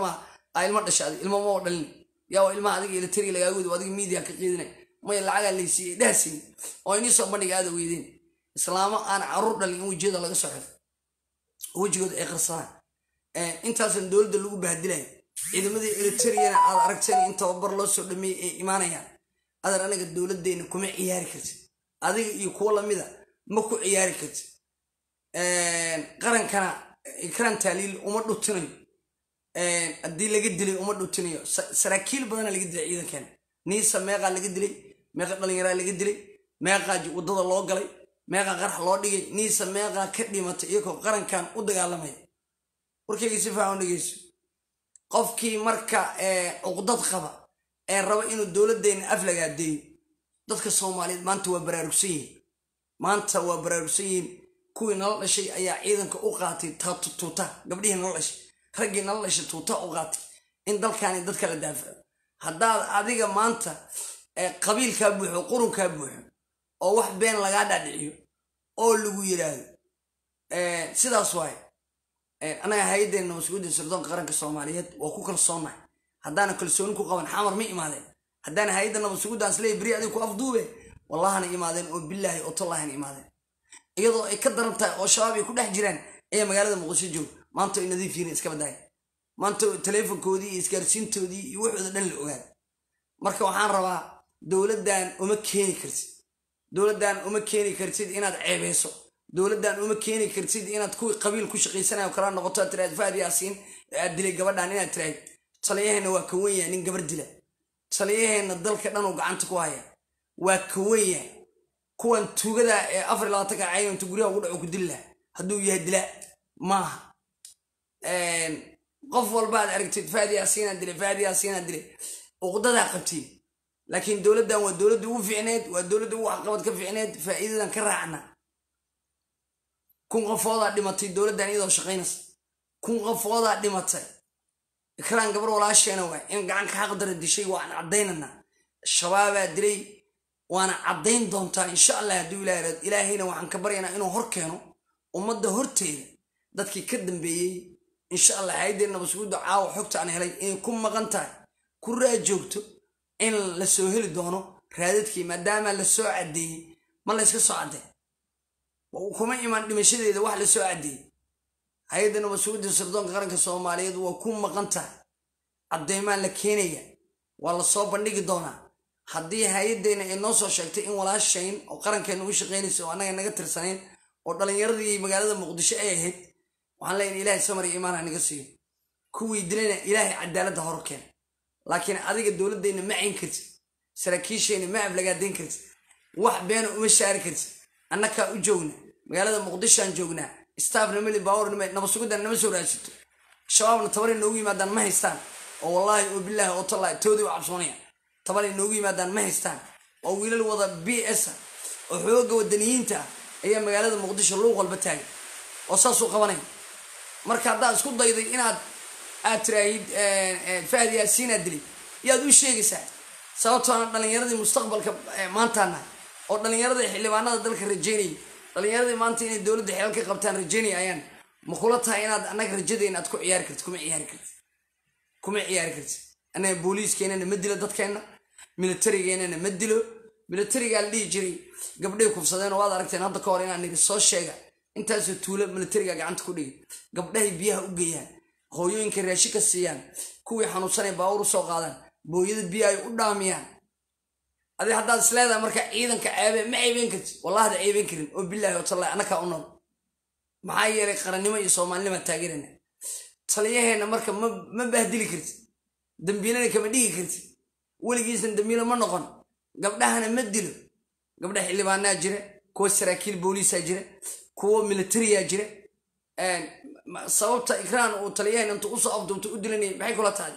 aa ilma dhasha adig ilma moo dhalin yaa waa ilmaha adiga elitariga lagaaga wadi adiga miidiya ka qiidinay maya lacagaa laysiiyey dhahsin oo inii soo bandhiga aada weydeen islaamo aan caruur dhalin in wejiyada laga soo xiro wejigooda ay qarsadaan intaasan dowladda lagu bahadilayo ciidamadii eritariyana aad aragteen in tababar loo soo dhameeyey ay imaanayaan adan anaga dowladdeena kuma ciyaari kartid adiga iyo kuwo lamida ma ku ciyaari kartid qarankana ikraan taaliil uma dhutinayo haddii laga dilay uma dhutinayo saraakiil badana laga dilay ciidankeena niisa meeqaa laga dilay meeqa dhalinyaraa laga dilay meeqaa waddada loo galay meeqaa qarax loo dhigay niisa meeqaa ka dhimatay iyagoo qarankan u dagaalamaya warkayga si faahan dhegeyso qofkii marka cuqdad qaba ee raba inuu dowladdeena aflagaadeeyo dadka soomaaliyeed maanta waa baraarugsan yihiin maanta waa baraarugsan yihiin kuwii nala dhashay ayaa ciidanka u qaatay tuuta gabdhihii nala dhashay raggii nala dhashay tuuta u qaatay in dalkaani dadka la daafaco haddaad adiga maanta qabiilkaa buuxo qurunkaa buuxo oo wax been lagaa dhaadhiciyo oo lagu yidhaahdo sidaas waaye annaga hay-addeenna mas-uuliyadda sirdoonka qaranka soomaaliyeed waa ku kalsoonnahay haddaana kalsooni ku qaban xamar ma imaadeen haddaana hay-adda nabadsugudaas leey beri adiga ku afduube wallahana imaadeen oo bilaahi oo tallahina imaadeen iyadoo ay ka daran tahay oo shabaab ay ku dhex jiraan ayaa magaalada muqdisho jooga maanta ay nadiif yihiin iska badaayan maanta taleefonkoodii iyo isgaarsiintoodii iyo waxooda dhan la ogaada marka waxaan rabaa dowladdan uma keeni kartid dowladdan uma keeni kartid inaad ceebeyso dowladdan uma keeni kartid inaad kuwii qabiil ku shaqaysanayo kala noqoto aad tiraad faad yaasiin aad dilay gabadhan inaad tiraad taliyaheenna waa ka wenyaha nin gabar dila taliyaheenna dalka dhan uu gacanta ku haya waa ka wenyaha kuwan tuugada ee afar iyo labaatanka cayn intu guryaha ugu dhaco ku dili laha hadduu yahay dila maaha qof walba aad aragtid faad yaasiinaa dilay faad yaasiinaa dilay uqdadaa qabtiin laakiin dowladdan waa dowladda ugu fiicneed waa dowladda ugu waxqabad ka fiicneed faa'iidadan ka raacna kun qofoodaa dhimatay dowladdan iyadoo shaqaynaysa kun qofoodaa dhimatay ikraan gabar walaasheena waa in gacanka xaqdara dishay waan caddaynanaa shabaabaa dilay waana caddayn doontaa insha allah hadduu ilaah raad ilaahayna waxaan ka baryaynaa inuu hor keeno ummadda horteeda dadkii ka dambeeyey insha allah hay-addeen nabadsuguudda caawa xogta aan helay inay ku maqan tahay ku raajoogto in la soo heli doono raadadkii maadaama la soo caddeeyey ma la yska soo caddee kuma imaan dhimashadeeda wax la soo caddeeyey hay-adda nabadsuguudda sirdoonka qaranka soomaaliyeed waa ku maqan tahay caddeymaa la keenaya waa la soo bandhigi doonaa haddii hay-addeenna ay noo soo sheegtay in walaashayn oo qarankeena ugu shaqaynaysa oo annaga naga tirsanayn oo dhallinyaradii magaalada muqdisho ay ahayd waxaan leeyahay ilaahay samar iyo imaan ha naga siiyo kuwii dilayna ilaahay cadaaladda hor keena laakiin adiga dowladdeenna ma cayn kartid saraakiisheenna ma aflagaadayn kartid wax beena uma shaari kartid annakaa u joogna magaalada muqdishoaan joognaa staafna meli baawar nabadsugudan nama soo raadsato shabaabna tabaray noogu yimaadaan ma haystaan oo wallaahi oo bilaahi oo tallaahi toodii u cabsoonaya tabaray noogu yimaadaan ma haystaan oo wiilal wada b s ah oo xoogga wadaniyiinta ah ayaa magaalada muqdisho luuq walba taagay oo saasuu qabanaya marka haddaad isku dayday inaad aad tiraahid fahad yaasiinaad dilay yaad u sheegaysaa sababtoona dhallinyaradii mustaqbalka maantaana oo dhallinyaradii xildhibaanada dalka rajeynayay dhallinyaradii maanta inay dowladda xeel ka qabtaan rajeynaya ayaan ma kula tahay inaad annaga rajadeena aad ku ciyaari kartid kuma ciyaari kartid kuma ciyaari kartid annaga booliiskeenana ma dilo dadkeenna militarigeenana ma dilo militarigaa la dhihi jiray gabdhay kufsadeen oo waad aragteen hadda ka hor inaan niri soo sheega intaasoo tuulo militariga gacanta ku dhigay gabdhahay biyaha u geeyaan hooyooyinka raashi ka siiyaan kuwii xanuunsanay baawur u soo qaadaan booyada biyo ay u dhaamiyaan adi haddaad is leedahay marka ciidanka ceebe ma ceebeyn kartid wallahda ceebeyn karin oo bilaahi oo tallahi annakaa u nool maxaa yeelay qarannimo iyo soomaalinima taageerana taliyaheenna marka ma bahdili kartid dambiilana kama dhigi kartid weligiisna dambiilo ma noqon gabdhahana ma dilo gabdha xildhibaanaa jira kuwa saraakiil booliisaa jira kuwa militariyaa jira sababta ikraan uu taliyaheen intu usoo afduubta u dilanayay maxay kula tahay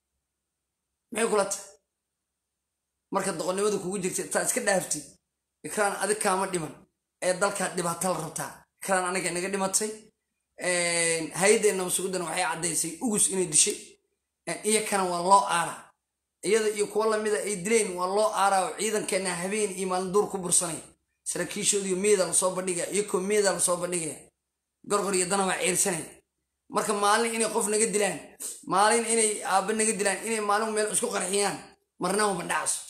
maxay kula tahay marka doqonnimada kugu jirta taa iska dhaaftid ikraan adig kaama dhiman ee dalkaa dhibaata la rabtaa ikraan aniga naga dhimatay hay-addeenna masugudan waxay caddaysay ugus inay dishay iyakana waa loo aaraa iyada iyo kuwo lamida ay dileen waa loo aaraa oo ciidankeenna habeen iyo maalin duur ku bursanaya saraakiishoodiiyo meeda lasoo bandhigaya iyakoo meeda lasoo bandhigaya gorgor iyo dana waa ceersanaya marka maalin inay qof naga dilaan maalin inay aabba naga dilaan inay maalin meel isku qarxiyaan marnaba ma dhacso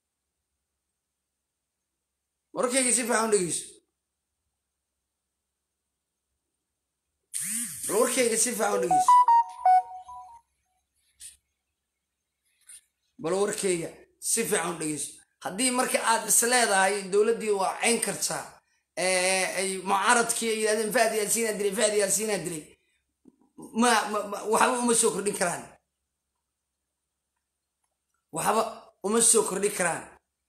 warkayga si fiican u dhegeyso bal warkayga si fiican u dhegeyso bal warkayga si fiican u dhegeyso haddii marka aad is leedahay dowladdii waa cayn kartaa ay mucaaradkii ay yidhahdeen fahad yaasiinaa dilay fahad yaasiinaa dilay ma waxba uma soo kordhin karaan waxba uma soo kordhin karaan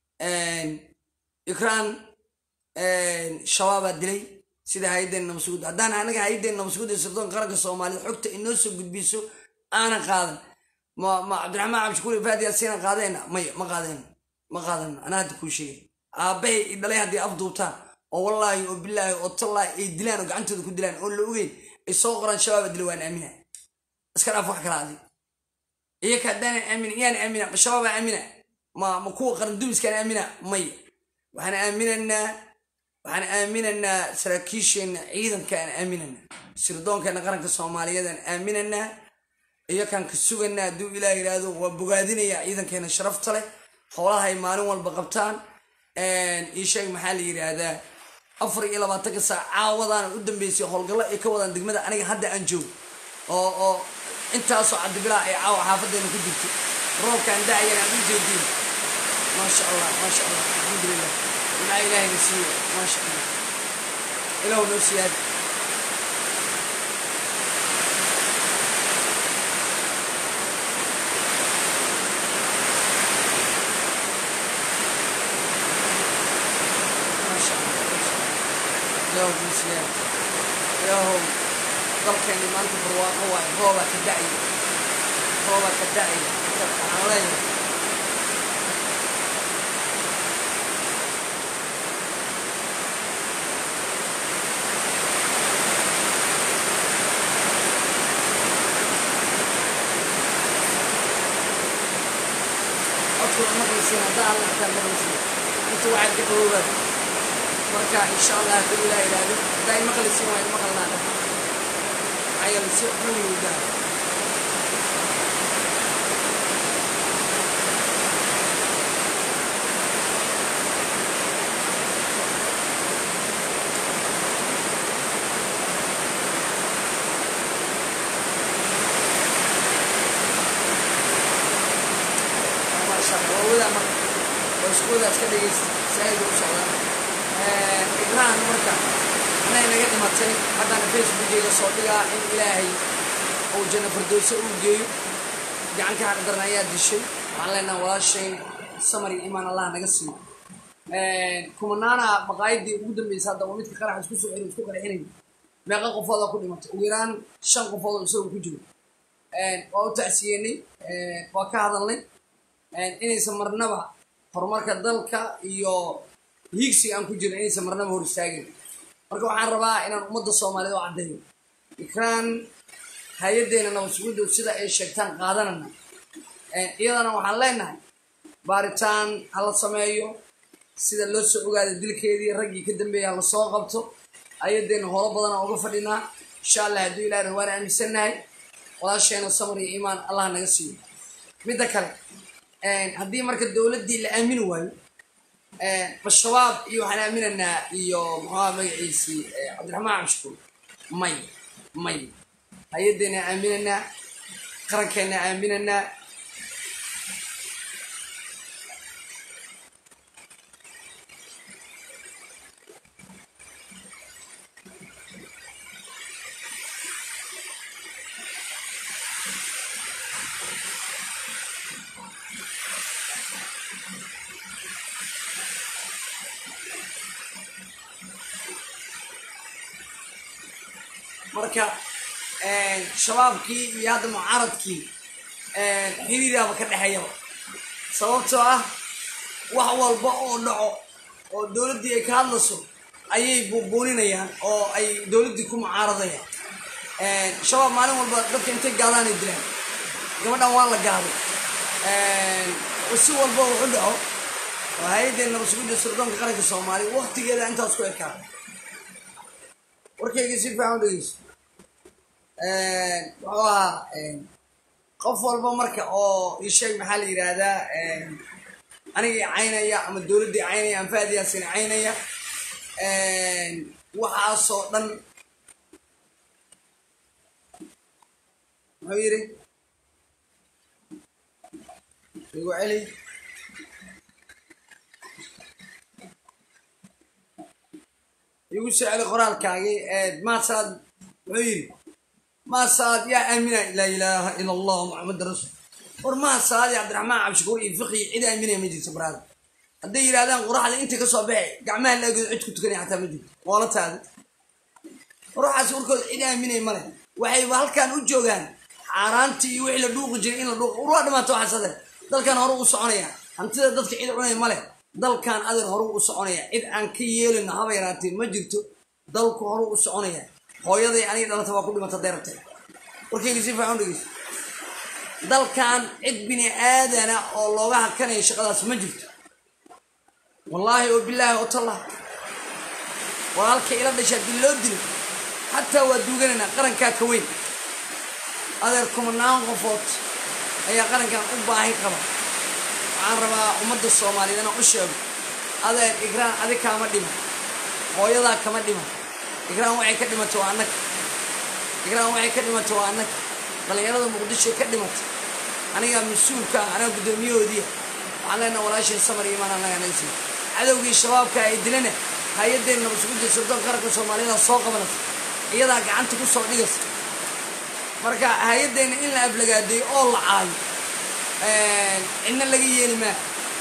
ikraan shabaabaa dilay sida hay-addeen nabasugud haddaan anaga hay-addeen nabasugud ee sirdoon qaranka soomaaliyed xogta inoo soo gudbiso aanan qaadan ma ma cabdiraxmaan cabdishakuur fahad yaasiina qaadeenna maya ma qaadeen ma qaadan anaa hadda kuu sheegay aabbahay i dhalay haddii afduubtaan oo wallaahi oo bilaahi oo tallaahi ay dilaan oo gacantooda ku dilaan oo la ogeyn ay soo qoraan shabaaba dila waan aamina iska dhaaf wax kala adi iyaka haddaanan aamina iyaan aamina ma shabaabaa aamina ma ma kuwa qaran dumiskaan aamina maya waxaan aaminaynaa waxaan aaminaynaa saraakiisheenna ciidankaan aaminaynaa sirdoonkeena qaranka soomaaliyeedaan aaminaynaa iyakaan ka sugaynaa hadduu ilaah yidhaahdo waa bogaadinayaa ciidankeena sharafta leh howlaha ay maalin walba qabtaan ii sheeg maxaa la yidhaahdaa afar iyo labaatanka saac caawadaana u dambeysay howlgallo ay ka wadaan degmada aniga hadda aan joogo oo oo intaasoo cabdibilaa ay caawa xaafadeena ku jirto roobkaan da'ayan aan u jeedin maasha allah maasha allah alxamdulilah ilaa ilaahayna siiyo maasha allah ilaahu noo siyaadi ilaahow dalkeenni maanta barwaaqo waayo roobaa ka da'aya roobaa ka da'aya waxaan leeyahay codkooda maqlaysiin haddaa alla xataa maqlaysiin inta waxaad ka qaboobaad marka insha allah hadduu ilaa yidhaahdo haddaa i maqlaysiin waa in maqalnaa maxaa yeele si xun yuu daa maasha allah waa wadaa marka waa isku wadaas ka dhegaysta saa'ida u socdaa igraan marka anay naga dhimatay haddana facebookeyga soo dhigaa in ilaahay uu janno fardowso uu geeyo gacanka xaqdaran ayaa dishay waxaan leenaha walaashayn samar iyo imaan allah naga siiyo kumanaana maqaayadii ugu dambeysay hadda waa midka qarax isku soo xiri isku qarxinay meeqa qofoodaa ku dhimatay ugu yaraan shan qofood oo isagoo ku jiro waa u tacsiyenay waa ka hadalnay inaysan marnaba horumarka dalka iyo hiigsiga aan ku jirna inaysan marnaba hor istaagin marka waxaan rabaa inaan ummadda soomaaliyed oo caddeeyo ikraan hay-addeena nabadsugudow sida ay sheegtaan qaadanana iyadana waxaan leenahay baaritaan ha la sameeyo sida loo soo ogaada dilkeedii raggii ka dambeeyay ha la soo qabto hay-addeena holo badan aan uga fadhinaa insha allah hadduu ilaahna waan aaminsannahay walaasheena samar iyo iimaan allah naga siiyo midda kale haddii marka dowladdii la aamini waayo ma-shabaab iyo waxaan aaminaynaa iyo muxuuha magaciisii cabdiraxmaan cabshukuur may may hay-addeena aaminaynaa qarankeena aaminaynaa marka shabaabkii iyo hadda mucaaradkii xiriiraaba ka dhexeeyaba sababtoo ah wax walba oo dhaco oo dowladdii ay ka hadlayso ayay buubuuninayaan oo ay dowladdii ku mucaaradayaan shabaab maalin walba dadka intay gaadaanay dilaan gabadhan waa la gaaday si walba wuxu dhaco oo hay-addeen nabadsuguda sirdoonka qaranka soomaaliya waktigeeda intaas ku ekaa warkayga si fiican u dhegeyso muxuu ahaa qof walba marka oo isheeg maxaa la yidhaahdaa anigii caynaya ama dowladdii caynaya ama faadiyaasina caynaya waxaasoo dhan muxuu yidhi igu celi igu soo celi qoraalkaagii maasaad muxuu yidhi maasaad yaa aamina laa ilaaha ila allah muxamad rasul war maasaad iyo cabdiraxmaan cabshakuur iyo fiqi cid aaminaya ma jirto baraada hadday yidhahdaan qoraxda inta ka soo baxay gacmaha laagood cid ku tukanaya xataa ma jirto moolataada ruuxaas warkooda cid aaminay male waxayba halkan u joogaan xaaraantii iyo wixii la dhuuqi jiray in la dhuuqo urwaa dhamaata waxaasade dalkan hore u soconaya hantida dadka cid cunaya male dalkan adeer hore u soconaya cid aan ka yeelino haba yaraatee ma jirto dalku hore u soconaya hooyaday aniga dhalata waa ku dhimata deerabta warkayga si fiican u dhegeyso dalkan cid bini aadana oo looga hakanaya shaqadaas ma jirto wallaahi oo bilaahi oo tallah walaalka ila dhasha haddii loo dilo xataa waa duuganaynaa qarankaa ka weyn adeer kumanaan qofood ayaa qarankan u baahi qaba waxaan rabaa ummadda soomaaliyeed inaan u sheego adeer igraan adi kaama dhima hooyadaa kama dhima igraan waxay ka dhimatay waa annaga igraan waxay ka dhimatay waa annaga dhallinyarada muqdishoy ka dhimatay anigaa mas-uulka ah anaga guddoomiyahoodiia waxaan leenaha walaashay samar iyo imaan annaga nagasi cadowgii shabaabka ay dilana hay-addeenna nabadsuguda sirdoon qaranka soomaaliyada soo qabanaysa iyadaa gacanta ku soo dhigaysa marka hay-addeenna in la aflagaadeeyo oo la caayo cidna laga yeeli maa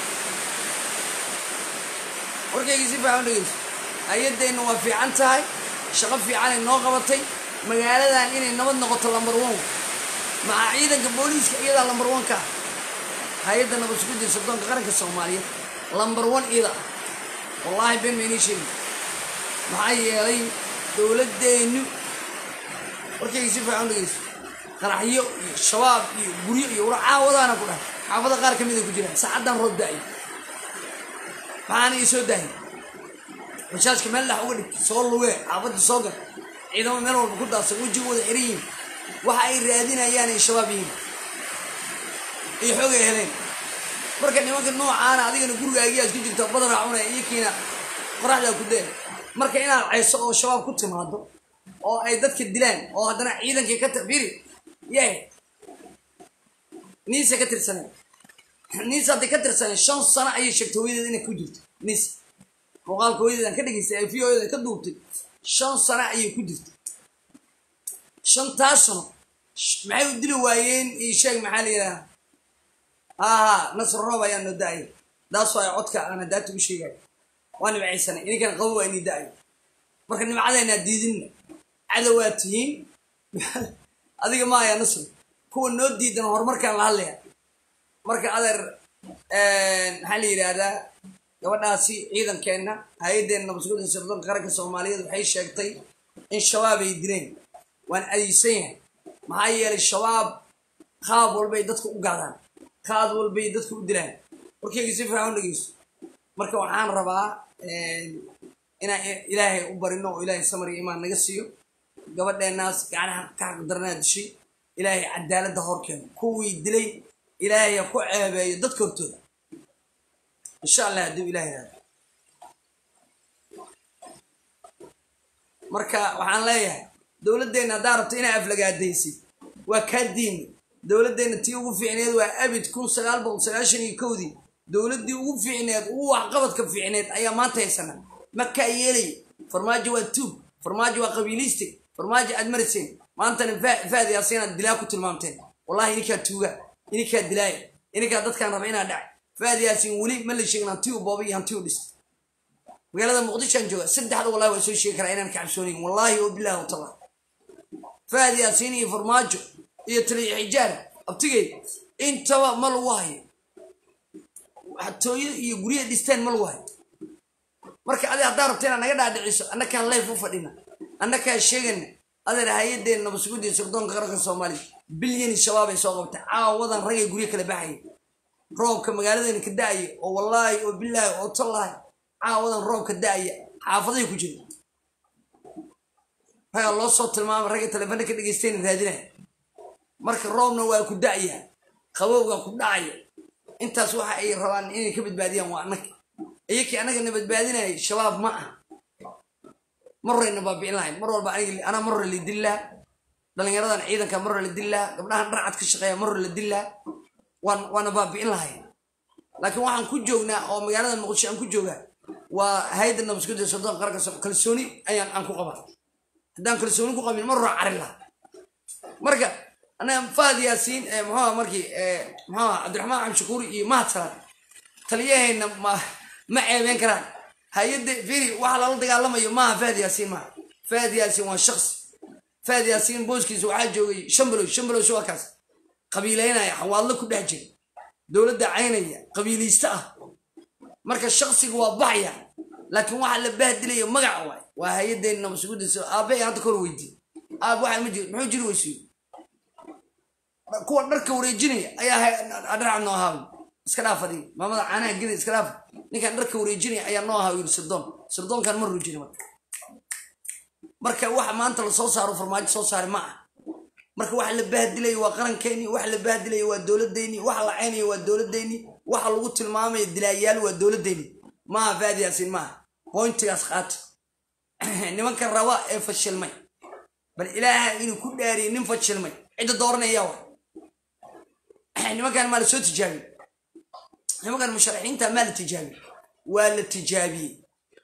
warkaygii si fiican u dhegeyso hay-addeenna waa fiican tahay shaqo fiicanay noo qabatay magaaladan inay nabad noqoto lambar one maca ciidanka booliiska iyadaa lambar one ka ah hay-adda nabadsugudda sirdoonka qaranka soomaaliyeed lambar one iyada ah wallaahi been maynii sheegi maxaa yeelay dowladdeennu warkayga si fiican u dhegeyso qaraxyo iyo shabaab iyo guryo iyo war caawadaana ku dhahay xaafada qaar ka mida ku jiraan saacaddan roob da-ay maxaana ii soo dahay bashaashka meel dhex uga dhig soo lugee xaafadda soo gal ciidamo meel walba ku daadsan wejigooda xiran yihin waxa ay raadinayaan ay shabaab yihiin iyo xoog ay heleen marka nimanka noocaana adigana gurigaagiyaad ku jirta badana cunaya iyo kiina qoraxdaa ku dee marka inaad cayso oo shabaab ku timaado oo ay dadka dilaan oo haddana ciidankii ka tafiri yay niisa ka tirsaneen niisa hadday ka tirsaneen shan sano ayay sheegtay hooyadeed inay ku jirto niisa muuqaalka hooyadeedan ka dhegaystay ay fiyoyada ka duubtay shan sano ayay ku jirtay shantaas sano maxay u dili waayeen io sheeg maxaa la yidhaha haha nasr roob ayaa noo da-ay daas waa codka aana daata u sheegaya waa nimcaysanay ininkan qabo waa inii da-ay marka nimcadaynaa diidinna cadowaa tihiin adiga ma ayaa nasr kuwa noo diidan horumarkaan la hadlaya marka adeer maxaa la yidhaahdaa gabadhaasi ciidankeenna hay-addeenna nabadsuguda sirdoonka qaranka soomaaliyeed waxay sheegtay in shabaab ay dileen waan adeysan yahay maxaa yeelay shabaab qaab walbay dadka u gaadaan qaad walbay dadka u dilaan warkayga si fiican u dhegeyso marka waxaan rabaa inaan ilaahay u barino oo ilaahay samar iyo imaan naga siiyo gabadheenaas gacnaha ka xaqdaranaa dishay ilaahay cadaaladda horkeeno kuwii dilay ilaahay ha ku ceebeeyo dadka hortooda insha allah hadduu ilaahay raado marka waxaan leeyahay dowladdeenna haddaa rabto inaa aflagaadaysid waa kaa diini dowladdeenna tii ugu fiicneed waa abid kun sagaal boqol sagaashan iyo kowdii dowladdii ugu fiicneed ugu waxqabadka fiicneed ayaa maanta haysana makaa yeelaya farmaajo waa tuug farmaajo waa qabiilistic farmaajo aad mariseen maantana faadi asinaad dilaa ku tilmaamteen wallahi ininkaa tuuga ininkaa dilaaya ininkaa dadkaan raba inaa dhacay faadi yaasin weli ma la sheegin hanti u booba iyo hanti u dhistay magaalada muqdishoan jooga saddexda wallahi waa soo sheegi karaa inaan ka cabsoonayn wallahi oo bilahi watala faadi yaasiin iyo farmaajo iyo taliya xijaar abtigey intaba ma lagu hayo xatooyo iyo guryaha dhisteen ma lagu hayo marka adi haddaa rabta inaad naga dhaadhiciso annakaan layf u fadhina annakaa sheegana adeer hay-addeen nabadsugudiya sirdoonka qaranka soomaaliya bilyani shabaab ay soo qabtay caawadan ragay guryo kala baxaya roobka magaaladeena ka da-aya oo wallaahi oo bilaahi oo tallahi caawadan roobka da-aya xaafaday ku jira ragaa loo soo tilmaamay ragga telefoona ka dhegeysteena raadinaya marka roobna waa ku da'yaa qabowga ku dhacaya intaas waxa ay rabaan inay ka badbaadiyaan waa annaga iyakii annagana badbaadinaya shabaab ma ah mar horeyna baabi'in lahayn mar walba aniga anaa mar hore la dillaa dhallinyaradan ciidanka mar hore la dillaa gabdhahan dharcad ka shaqeeya mar hore la dillaa waan waana baabi'in lahayn laakiin waxaan ku joognaa oo magaalada muqdisho aan ku joogaa waa hay-adda nabadgudda soddon qaranka so kalsooni ayaan aan ku qabaa haddaan kalsooni ku qabin mar hore carin lahaa marka anaga fahad yaasiin muxuuha markii muxuuha cabdiraxmaan cabdishakuur iyo mahad salaad taliyaheenna ma ma ceebeen karaan hay-adda firi waxa lala dagaalamayo maaha fahad yaasiin maaha fahad yaasiin waa shaqsi fahad yaasiin booskiisa waxaa joogay shambalow shambalow waa kaas qabiileynaya xawaadlo ku dhex jira dowladda caynaya qabiilaysta ah marka shaqsiga waa baxaya laakiin waxa la bahdilaya magaca waay waa hay-addeenna nabadsugudiisa aabe hadda kor weydiin aab waxa ma jiro muxuu jiri weysiyo kuwa dharka wareejinaya ayaa dharcad noo ahaa iska dhaaf adiga maamada caanaha geda iska dhaaf ninkan dharka wareejinaya ayaa noo ahaa yiri sirdoon sirdoonkan ma roojina marka marka waxa maanta lasoo saaro farmaajo soo saari ma ah marka waxa la bahdilaya waa qarankeeni waxa la bahdilaya waa dowladdeeni waxa la caynaya waa dowladdeeni waxa lagu tilmaamaya dilaayaal waa dowladdeeni maaha faad yaasiin maaha boyntigaas qaata nimanka raba ee fashilmay bal ilaaha inuu ku dhaariye nin fashilmay cidda dooranaya wa nimankan maa la soo tijaabiye nimankan musharaxiinta maa la tijaabiye waa la tijaabiyey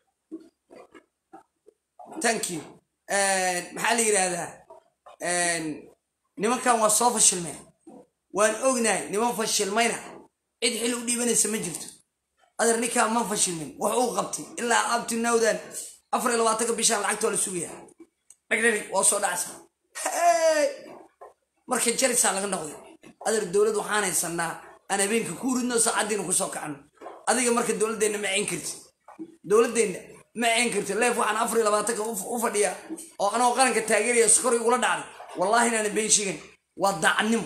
thank you maxaa la yidhaahdaa nimankan waa soo fashilmeen waan ognahay niman fashilmayna cid xil u dhiibanaysa ma jirto adeer ninkaan ma fashilmin wax uu qabtay ilaa abti nawdan afar iyo labaatanka bishaan lacagta waa la sugaya dhagdhari waa soo dhacsa marka jarisaa laga noqday adeer dowlad waxaan haysanaa aan habeenka ku ridno saacaddiina kusoo kacno adiga marka dowladdeenna ma ceyn karti dowladdeenna ma ceyn karti leef waxaan afar iyo labaatanka u fadhiyaa oo anagoo qaranka taageeraya skor igula dhacday wallaahi inaana been sheegan waa daacadnimo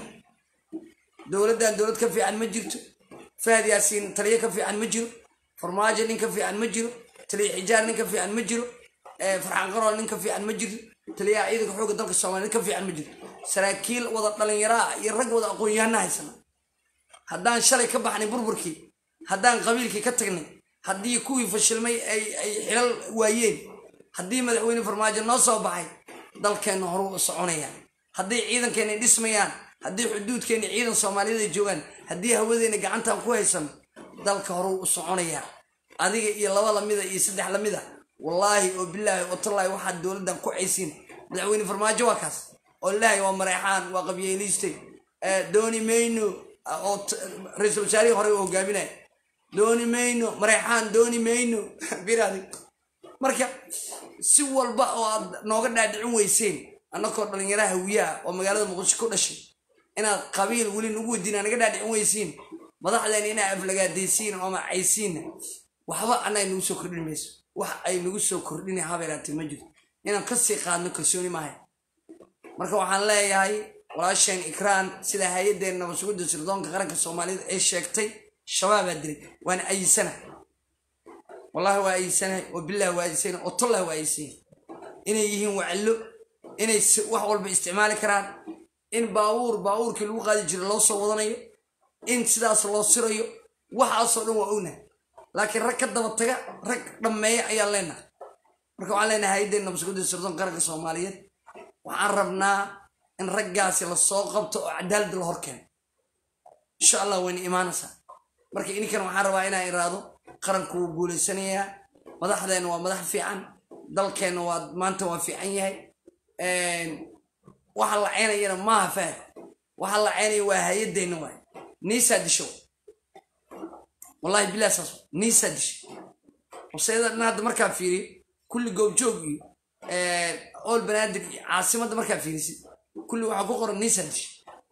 dowladdan dowlad ka fiican ma jirto fahad yaasiin taliyo ka fiican ma jiro farmaajo nin ka fiican ma jiro taliya xijaar nin ka fiican ma jiro farxaan qarool nin ka fiican ma jiro taliyaha ciidanka xoogga dalka soomaaliya nin ka fiican ma jiro saraakiil wada dhalinyaraa iyo rag wada aqoon-yahana haysana haddaan shalay ka baxnay burburkii haddaan qabiilkii ka tagnay haddii kuwii fashilmay ay ay xilal waayeen haddii madaxweyne farmaajo noo soo baxay dalkeenna horu u soconayaan haddii ciidankeenna dhismayaan haddii xuduudkeenna ciidan soomaaliyeed ay joogaan haddii hawadeenna gacantaan ku haysan dalka horuu u soconayaa adiga iyo laba lamida iyo saddex lamida wallaahi oo bilaahi oo tallaahi waxaad dowladdan ku caysiin madaxweyne farmaajo waa kaas oo ilaahay waa mareexaan waa qabyeeliiste dooni mayno oo ra-iisul wasaarihii hore u hogaaminaya dooni mayno mareexaan dooni mayno biraadi marka si walba oo aad nooga dhaadhicin weyseen annakoo dhallinyaraha hawiyaha oo magaalada muqdisho ku dhashay inaad qabiil weli nagu weydiina naga dhaadhicin weysiin madaxdeena inaa aflagaadaysiin oo macaysiinna waxba annaga nagu soo kordhin mayso wax ay nagu soo kordhin habeeraatee ma jirto inaan kasii qaadno kalsooni maahay marka waxaan leeyahay walaasheen ikraan sida hay-addeen nabadsuguda sirdoonka qaranka soomaaliyeed ay sheegtay shabaabaa dilay waana ayisana wallahi waa ayisanahay oo bilahi waa ayisana oo tollah waa ayisanya inay yihiin wacallo inay wax walba isticmaali karaan in baabuur baabuurkii lagu qaadi jira loo soo wadanayo in sidaas loo sirayo waxaasoo dhan waa ognahay laakiin rag ka daba taga rag dhammeeya ayaan leenahay marka waxaan leenahay hay-addeen nabadsuguda sirdoonka qaranka soomaaliyeed waxaan rabnaa in raggaasi lasoo qabto oo cadaalad la hor keeno insha allah wayna imaanaysaa marka ininkan waxaan rabaa inaan iraado qaranku wuu guulaysanayaa madaxdeenna waa madax fiican dalkeenna waa maanta waa fiican yahay waxa la ceynayana maaha fahad waxa la ceynaya waa hay-addeenna waay niisaa disho wallahi bilah saas niisaa disho horseeda dhan hadda markaa fiiriyo kulli goobjoog iyo ool banaadir iyo caasimadda markaa fiirisid kulli waxaa ku qoran niisaa disho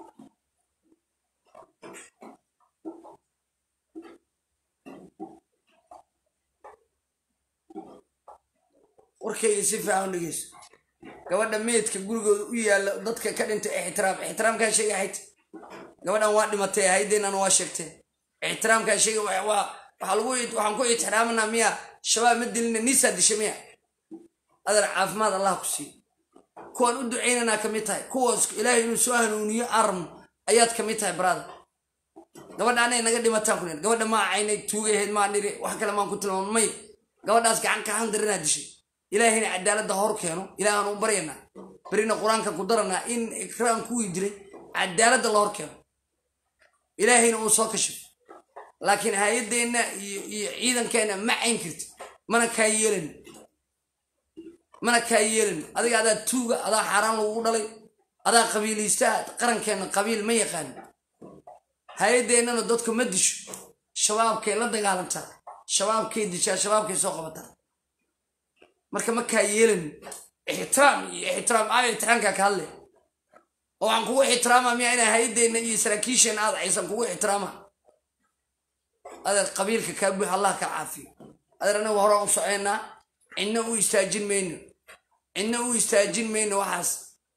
warkayga si fiican dhegeyso gabadha meydka gurigooda u yaalla dadka ka dhintay ixtiraam ixtiraamkaa sheegay hayt gabadhan waa dhimatay haydeenana waa sheegtee ixtiraamkaa sheegay waxaa lagu waxaan ku ixtiraamanaa miya shabaab ma dilina niisaa disha miya adar caafimaad allah ku siiyo kuwaan u ducaynanaa ka mid tahay kuwaas ilaahay inuu soo hanuuniyo armo ayaad ka mid tahay brother gabadha anay naga dhimataan ku nir gabadha maa caynay tuugaheed maa niri wax kale maan ku tilmaamo may gabadhaas gacan ka handarinaa dishay ilaahayna cadaaladda hor keeno ilaahaan u baryanaa berina qur-aanka ku daranaa in ikraan kuwii diray cadaaladda la hor keeno ilaahayna uu soo kashifo laakiin hay-addeenna iyo iyo ciidankeenna ma cayn karti mana kaa yeelan mana kaa yeelan adiga adaa tuuga adaa xaaraan lagugu dhalay adaa qabiilaystaha qarankeenna qabiil ma yaqaan hay-addeennana dadku ma disho shabaabkay la dagaalantaa shabaabkay dishaa shabaabkay soo qabataa marka ma kaa yeelan ixtiraam iyo ixtiraam aa ixtiraamkaa ka hadle oo waxaan kugu ixtiraama miya inaa hay-addeenna iyo saraakiisheenna aad caysan kugu ixtiraama adeer qabiilka kaa buux allah ka caafiyo adeer anagu horaan u soceynaa cidna u istaajin mayno cidna u istaajin mayno waxaas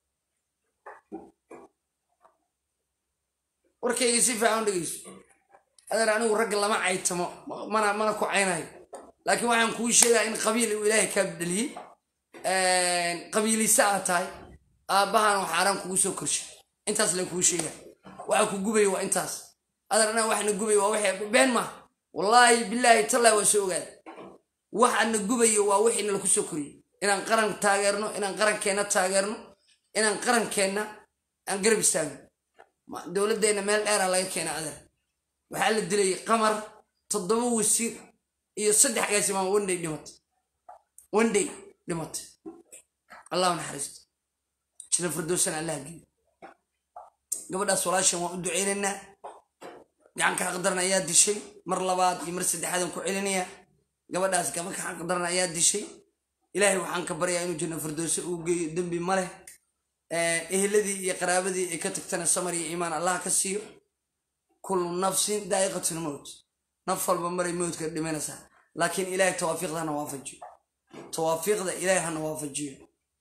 warkayga si fiican dhegeyso adeer anigu ragga lama caytamo mana mana ku caynayo laakiin waxaan kuu sheegaa in qabiil uu ilaahay kaa dhaliyey qabiilisa aad tahay aabbahan oo xaaraan kugu soo korshay intaas len kuu sheegaa waxa ku gubaya waa intaas adeer anaga waxna gubaya waa wixii been maaha wallaahi bilaahi tallaahi waa soo ogaada waxaana gubayo waa wixii nala ku soo koriyey inaan qaran taageerno inaan qarankeenna taageerno inaan qarankeenna aan garab istaagno dowladdeenna meel dheeraa laga keena adeer waxaa la dilay qamar toddoba wasiir iyo saddex gaasimaan wandhay dhimatay wandhay dhimatay allahu naxariisto jina firdowsana allah geeyo gabadhaas walaashan waan u duceynaynaa gacanka xaqdaran ayaa dishay mar labaad iyo mar saddexaadan ku celinayaa gabadhaas gabanka xaqdaran ayaa dishay ilaahay waxaan ka baryaa inuu janno firdowse uu geeyo dembi ma leh eheladii iyo qaraabadii ay ka tagtana samar iyo iimaan allah ka siiyo kullu nafsin daa'iqatul mowt naf walba maray mowdka dhimanaysaa laakiin ilaahay tawaafiiqda hana waafajiyo tawaafiiqda ilaahay hana waafajiyo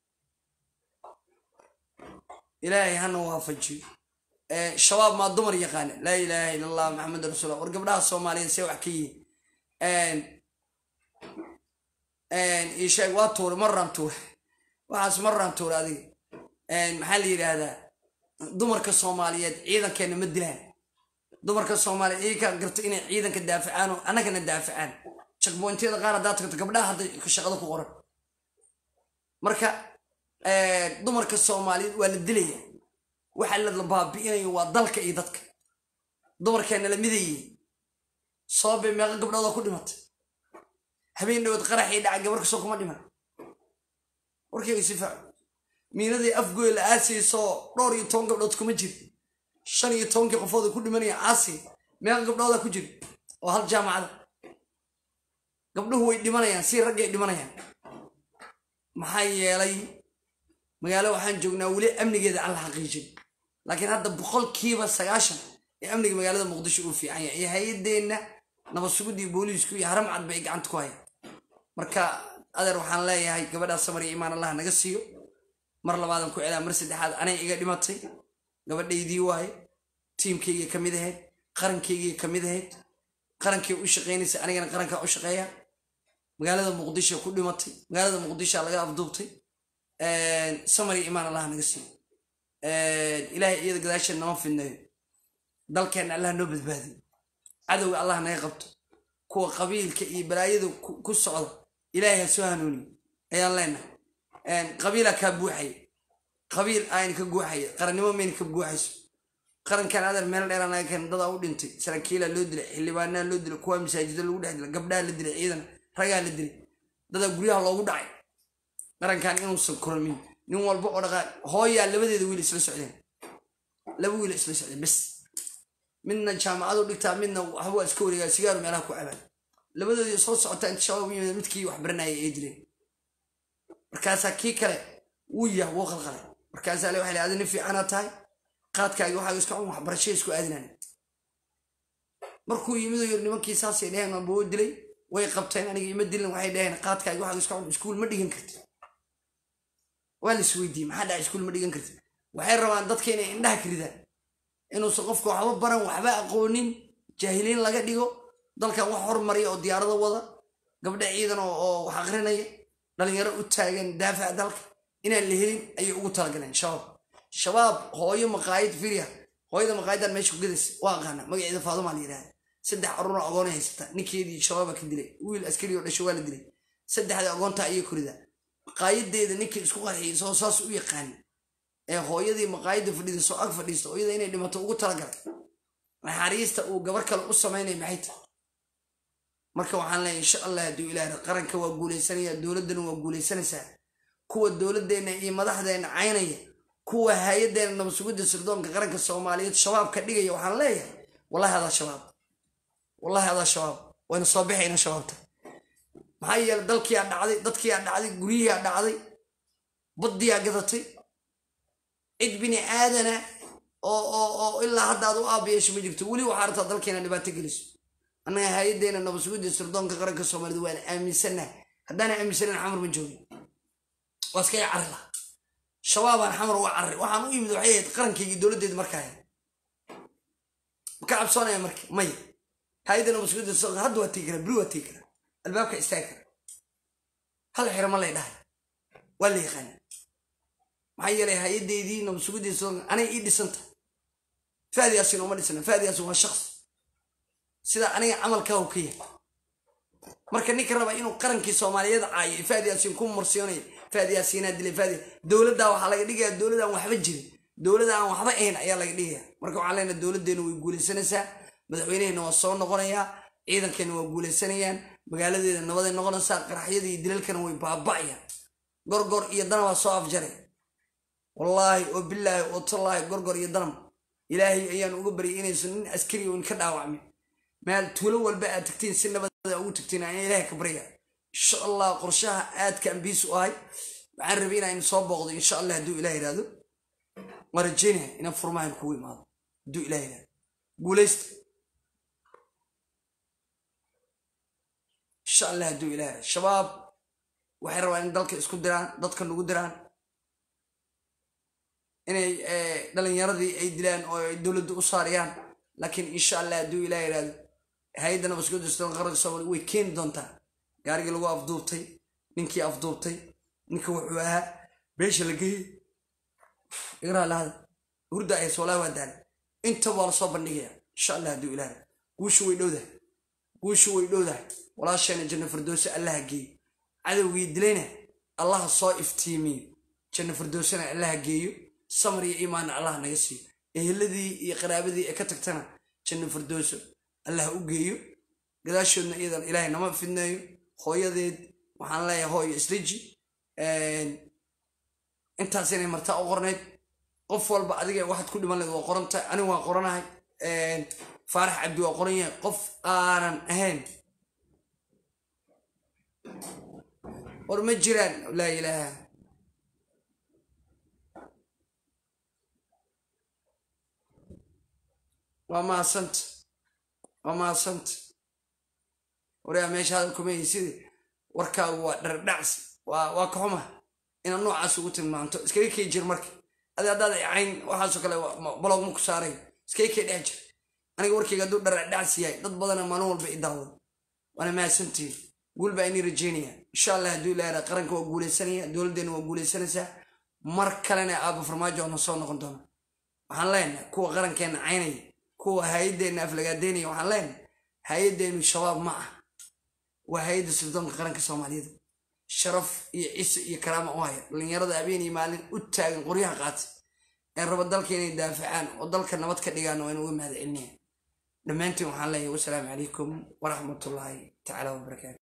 ilaahay hana waafajiyo shabaab maa dumar yaqaana laa ilaaha ila allah maxamed rasuullah war gabdhaha soomaaliyeed see wax ka yihiin isheeg waa tuure marraan tuure waxaas marraan tuure adiga maxaa la yidhaahdaa dumarka soomaaliyeed ciidankeenna ma dilaan dumarka soomaaliyeed iyakaa garta inay ciidanka daafacaan oo annagana daafacaan jakbointiyada qaar haddaa tagto gabdhaha hadda shaqada ku qoran marka dumarka soomaaliyeed waa la dilaya waxa la baabi'inayo waa dalka iyo dadka dumarkeenna la midayey sababay meeqa gabdhooda ku dhimatay habeen dhawood qaraxii dhaca gabar kasoo kuma dhiman warkayga si faaco miinadii afgoy la aasayso dhowr iyo toban gabdhood kuma jir shan iyo tobankii qofooda ku dhimanaya caasi meeqa gabdhooda ku jir oo hal jaamacada gabdhuhu way dhimanayaan si raggay dhimanayaan maxaa yeelay magaalo waxaan joognaa weli amnigeeda aan la xaqiijin laakiin hadda boqolkiiba sagaashan ee amniga magaalada muqdisho uu fiican yahay iyo hay-adeenna nabad sugudii booliisku iyo haram cad bay gacanta ku hayaan marka adeer waxaan leeyahay gabadhaa samar iyo imaan allah naga siiyo mar labaadan ku celaa mar saddexaad anay iga dhimatay gabadhaydii waaye tiimkayga ka mid ahayd qarankaygii ka mid ahayd qarankay u shaqaynaysa anigana qarankaa u shaqeeya magaalada muqdisho ku dhimatay magaalada muqdishoa laga afduubtay samar iyo imaan allah naga siiyo ilaahay iyada gadaasheed nama fidnayo dalkeenna allah noo badbaadiyo cadowga allah naga qabto kuwa qabiilka iyo balaayada ku socda ilaahay ha soo hanuuniyo ayaan leenahay qabiilaa kaa buuxaya qabiil ayna ka guuxaya qarannimo mayna ka guuxayso qarankan adeer meel dheeraa naga keen dadaa u dhintay saraakiilaa loo dilay xildhibaanaa loo dilay kuwa masaajida lagu dhex dilay gabdhaha la dilay ciidan ragaa la dilay dadaa guryaha loogu dhacay qarankan inuusan kormin nin walba oo dhaqaaq hooyaa labadeeda wiil isla socdeen laba wiil isla socdeen bes midna jaamacadu dhigtaa midna waxbaa iska wareegaa sigaaru meelaha ku cabaan labadoodii soo socotaa inta shabaab u yimid midkii wax baranayay ay dileen markaasaa kii kale wuu yah wuu qalqalay markaasaa le waxay adi nin fiicanaa tahay qaadkaagi waxaa iska cun waxbarashada isku aadinaan markuu yimid oo yiri nimankii saasay dheheen waanba woo dilay way qabteen aniga ima dilin waxay dheheen qaadkaagi waxaa iska cun iskuul ma dhigan karti waa la isweydiiyey maxaa dhaca iskuul ma dhigan karti waxay rabaan dadka inay indhaha ka ridaan inuusan qofka waxba baran waxba aqoonin jaahiliin laga dhigo dalkan wax hormariya oo diyaarado wada gabdha ciidan oo wax aqrinaya dhalinyaro u taagan daafac dalka inaan la helin ayay ugu talagaleen shabaab shabaab hooyo maqaayad firya hooyada maqaayadan meesha ku gadaysa waa aqaana magaceeda faadumaa la yidhahda saddex caruura agoona haysata ninkeedii shabaaba ka dilay wiil askari oo dhasho waa la dilay saddexda agoonta ayay korida maqaayadeeda ninkii isku qarxiyay soo saas u yaqaani ee hooyadii maqaayadda fadhida soo ag fadhiista hooyada inay dhimato ugu talagalay naxariista uu gabar kale u samaynay maxay tahay marka waxaan leeyahay insha allah hadduu ilaahay qaranka waa guulaysanaya dowladdana waa guulaysanaysaa kuwa dowladdeena iyo madaxdeena caynaya kuwa hay-adeena nabadsugidda sirdoonka qaranka soomaaliyeed shabaab ka dhigaya waxaan leeyahay wallahi adaa shabaab wallahi adaa shabaab wayna soo bixayna shabaabta maxaa yeelay dalkiiaa dhacday dadkiiaa dhacday guryihiaa dhacday baddiyaa gadatay cid bini aadana oo oo oo ilaa hadda aad u aabayeesho ma jirto weli waxaa rabtaa dalkeena dhibaato geliso annaga hay-adeena nabadsugidda sirdoonka qaranka soomaaliyed waan aaminsannaha haddaana aaminsanan xamar ma joogin waa iskaga carri laha shabaabaan xamar uga carri waxaan u imid waxay ahayd qarankaygii dowladdeeda markaa maka cabsoonaya marka maya hay-adda nabadsugidda sirdoonka hadda waa tegi karaa beri waa tegi karaa albaabka istaagi kara hal xiro ma lay dhahay waa la yaqaana maxaa yeelay hay-adeydii nabadsugidda sirdoonka anay ii dhisanta faadi yaasin uma dhisana faadi yaasin waa shaqsi sida aniga camalkaa u ka yahay marka ninka raba inuu qarankii soomaaliyeed caayo faadi yaasiin ku mursiyoonaya faadi yaasiinaa dilay faadi dowladdaa waxaa laga dhigayaa dowlad aan waxba jirin dowlad aan waxba ahayn ayaa laga dhigaya marka waxaan leenahay dowladdeena way guulaysanaysaa madaxweynehena waa soo noqonayaa ciidankeena waa guulaysanayaan magaaladeeda nabaday noqonaysaa qaraxyada iyo dilalkana way baaba'ayaan gorgor iyo dana waa soo afjaray wallaahi oo bilaahi oo tallaahi gorgor iyo danam ilaahay ayaan uga baryay inaysan nin askari oo ka dhaawacmin meel tuulo walba aad tagtiin si nabada ugu tagtiin aan ilaahay ka barya insha allah qorshaha aadka ambiis u ahay waxaan rabay inaan soo booqdo insha allah hadduu ilah yidhahdo waan rajeynaya inaan furmahan kugu imaado hadduu ilah yidhahdo guulaysta insha allah hadduu ilah yidhahdo shabaab waxay rabaan in dalka isku diraan dadka nagu diraan inay dhalinyaradii ay dilaan oo ay dowladda u saariyaan laakiin insha allah hadduu ilah yidhahdo hay-adda nabadsugidda sirdoonka qaranka soomaaliya way keeni doontaa gaarigii lagu afduubtay ninkii afduubtay ninka wuxuu ahaa beesha la geeyey igraa lahada hurda ayas walaa waa daala inta waa lasoo bandhigaya insha allah hadduu ilaah guushu way dhowdahay guushu way dhowdahay walaasheena janno firdowse allaha geeyo cadowgii dilayna allaha soo iftiimiyo janno firdowsena allaha geeyo samar iyo iimaanna allaha naga siiyo eheladii iyo qaraabadii ee ka tagtana janno firdowso allah u geeyo gadaashoodna iyadan ilaahay nama fidneeyo hooyadeed waxaan leeyahay hooyo isdeji intaas inay martaa u qornayd qof walba adiga waxaad ku dhiman lahed waa qorantahay anigu waan qoranahay faarax cabdi waa qoran yahay qof aanan ahayn war ma jiraan laa ilaaha waa maasanta waa maasanta waryaa meesha hadal kuma haysid warkaagu waa dhardhacsi waa ka xuma inaad noocaas ugu tilmaanto iskaga kay jir marka adi haddaad cayn waxaasoo kale balogma ku saaray iskaga kay dhex jir aniga warkayga hadduu dhardhacsi yahay dad badana maalin walba i daawada waana mahadsantihin guul baa inii rajeynaya insha allah hadduu ilaaha qaranka waa guulaysanaya dowladdeena waa guulaysanaysaa mar kalena aaba farmaajo oona soo noqon doona waxaan leenahay kuwa qarankeena caynaya kuwa hay-addeenna aflagaadeynaya waxaan leenahay hay-addeenu shabaab ma ah waa hay-adda sirdoonka qaranka soomaaliyeed sharaf iyo cise iyo karaama u haya dhallinyarada habeen iyo maalin u taagan qoryaha qaatay ee raba dalka inay daafacaan oo dalka nabad ka dhigaan waa inu uga mahad celinaya dhammaantiin waxaan leeyahay wasalaamu calaykum waraxmatullaahi tacaala wabarakaatu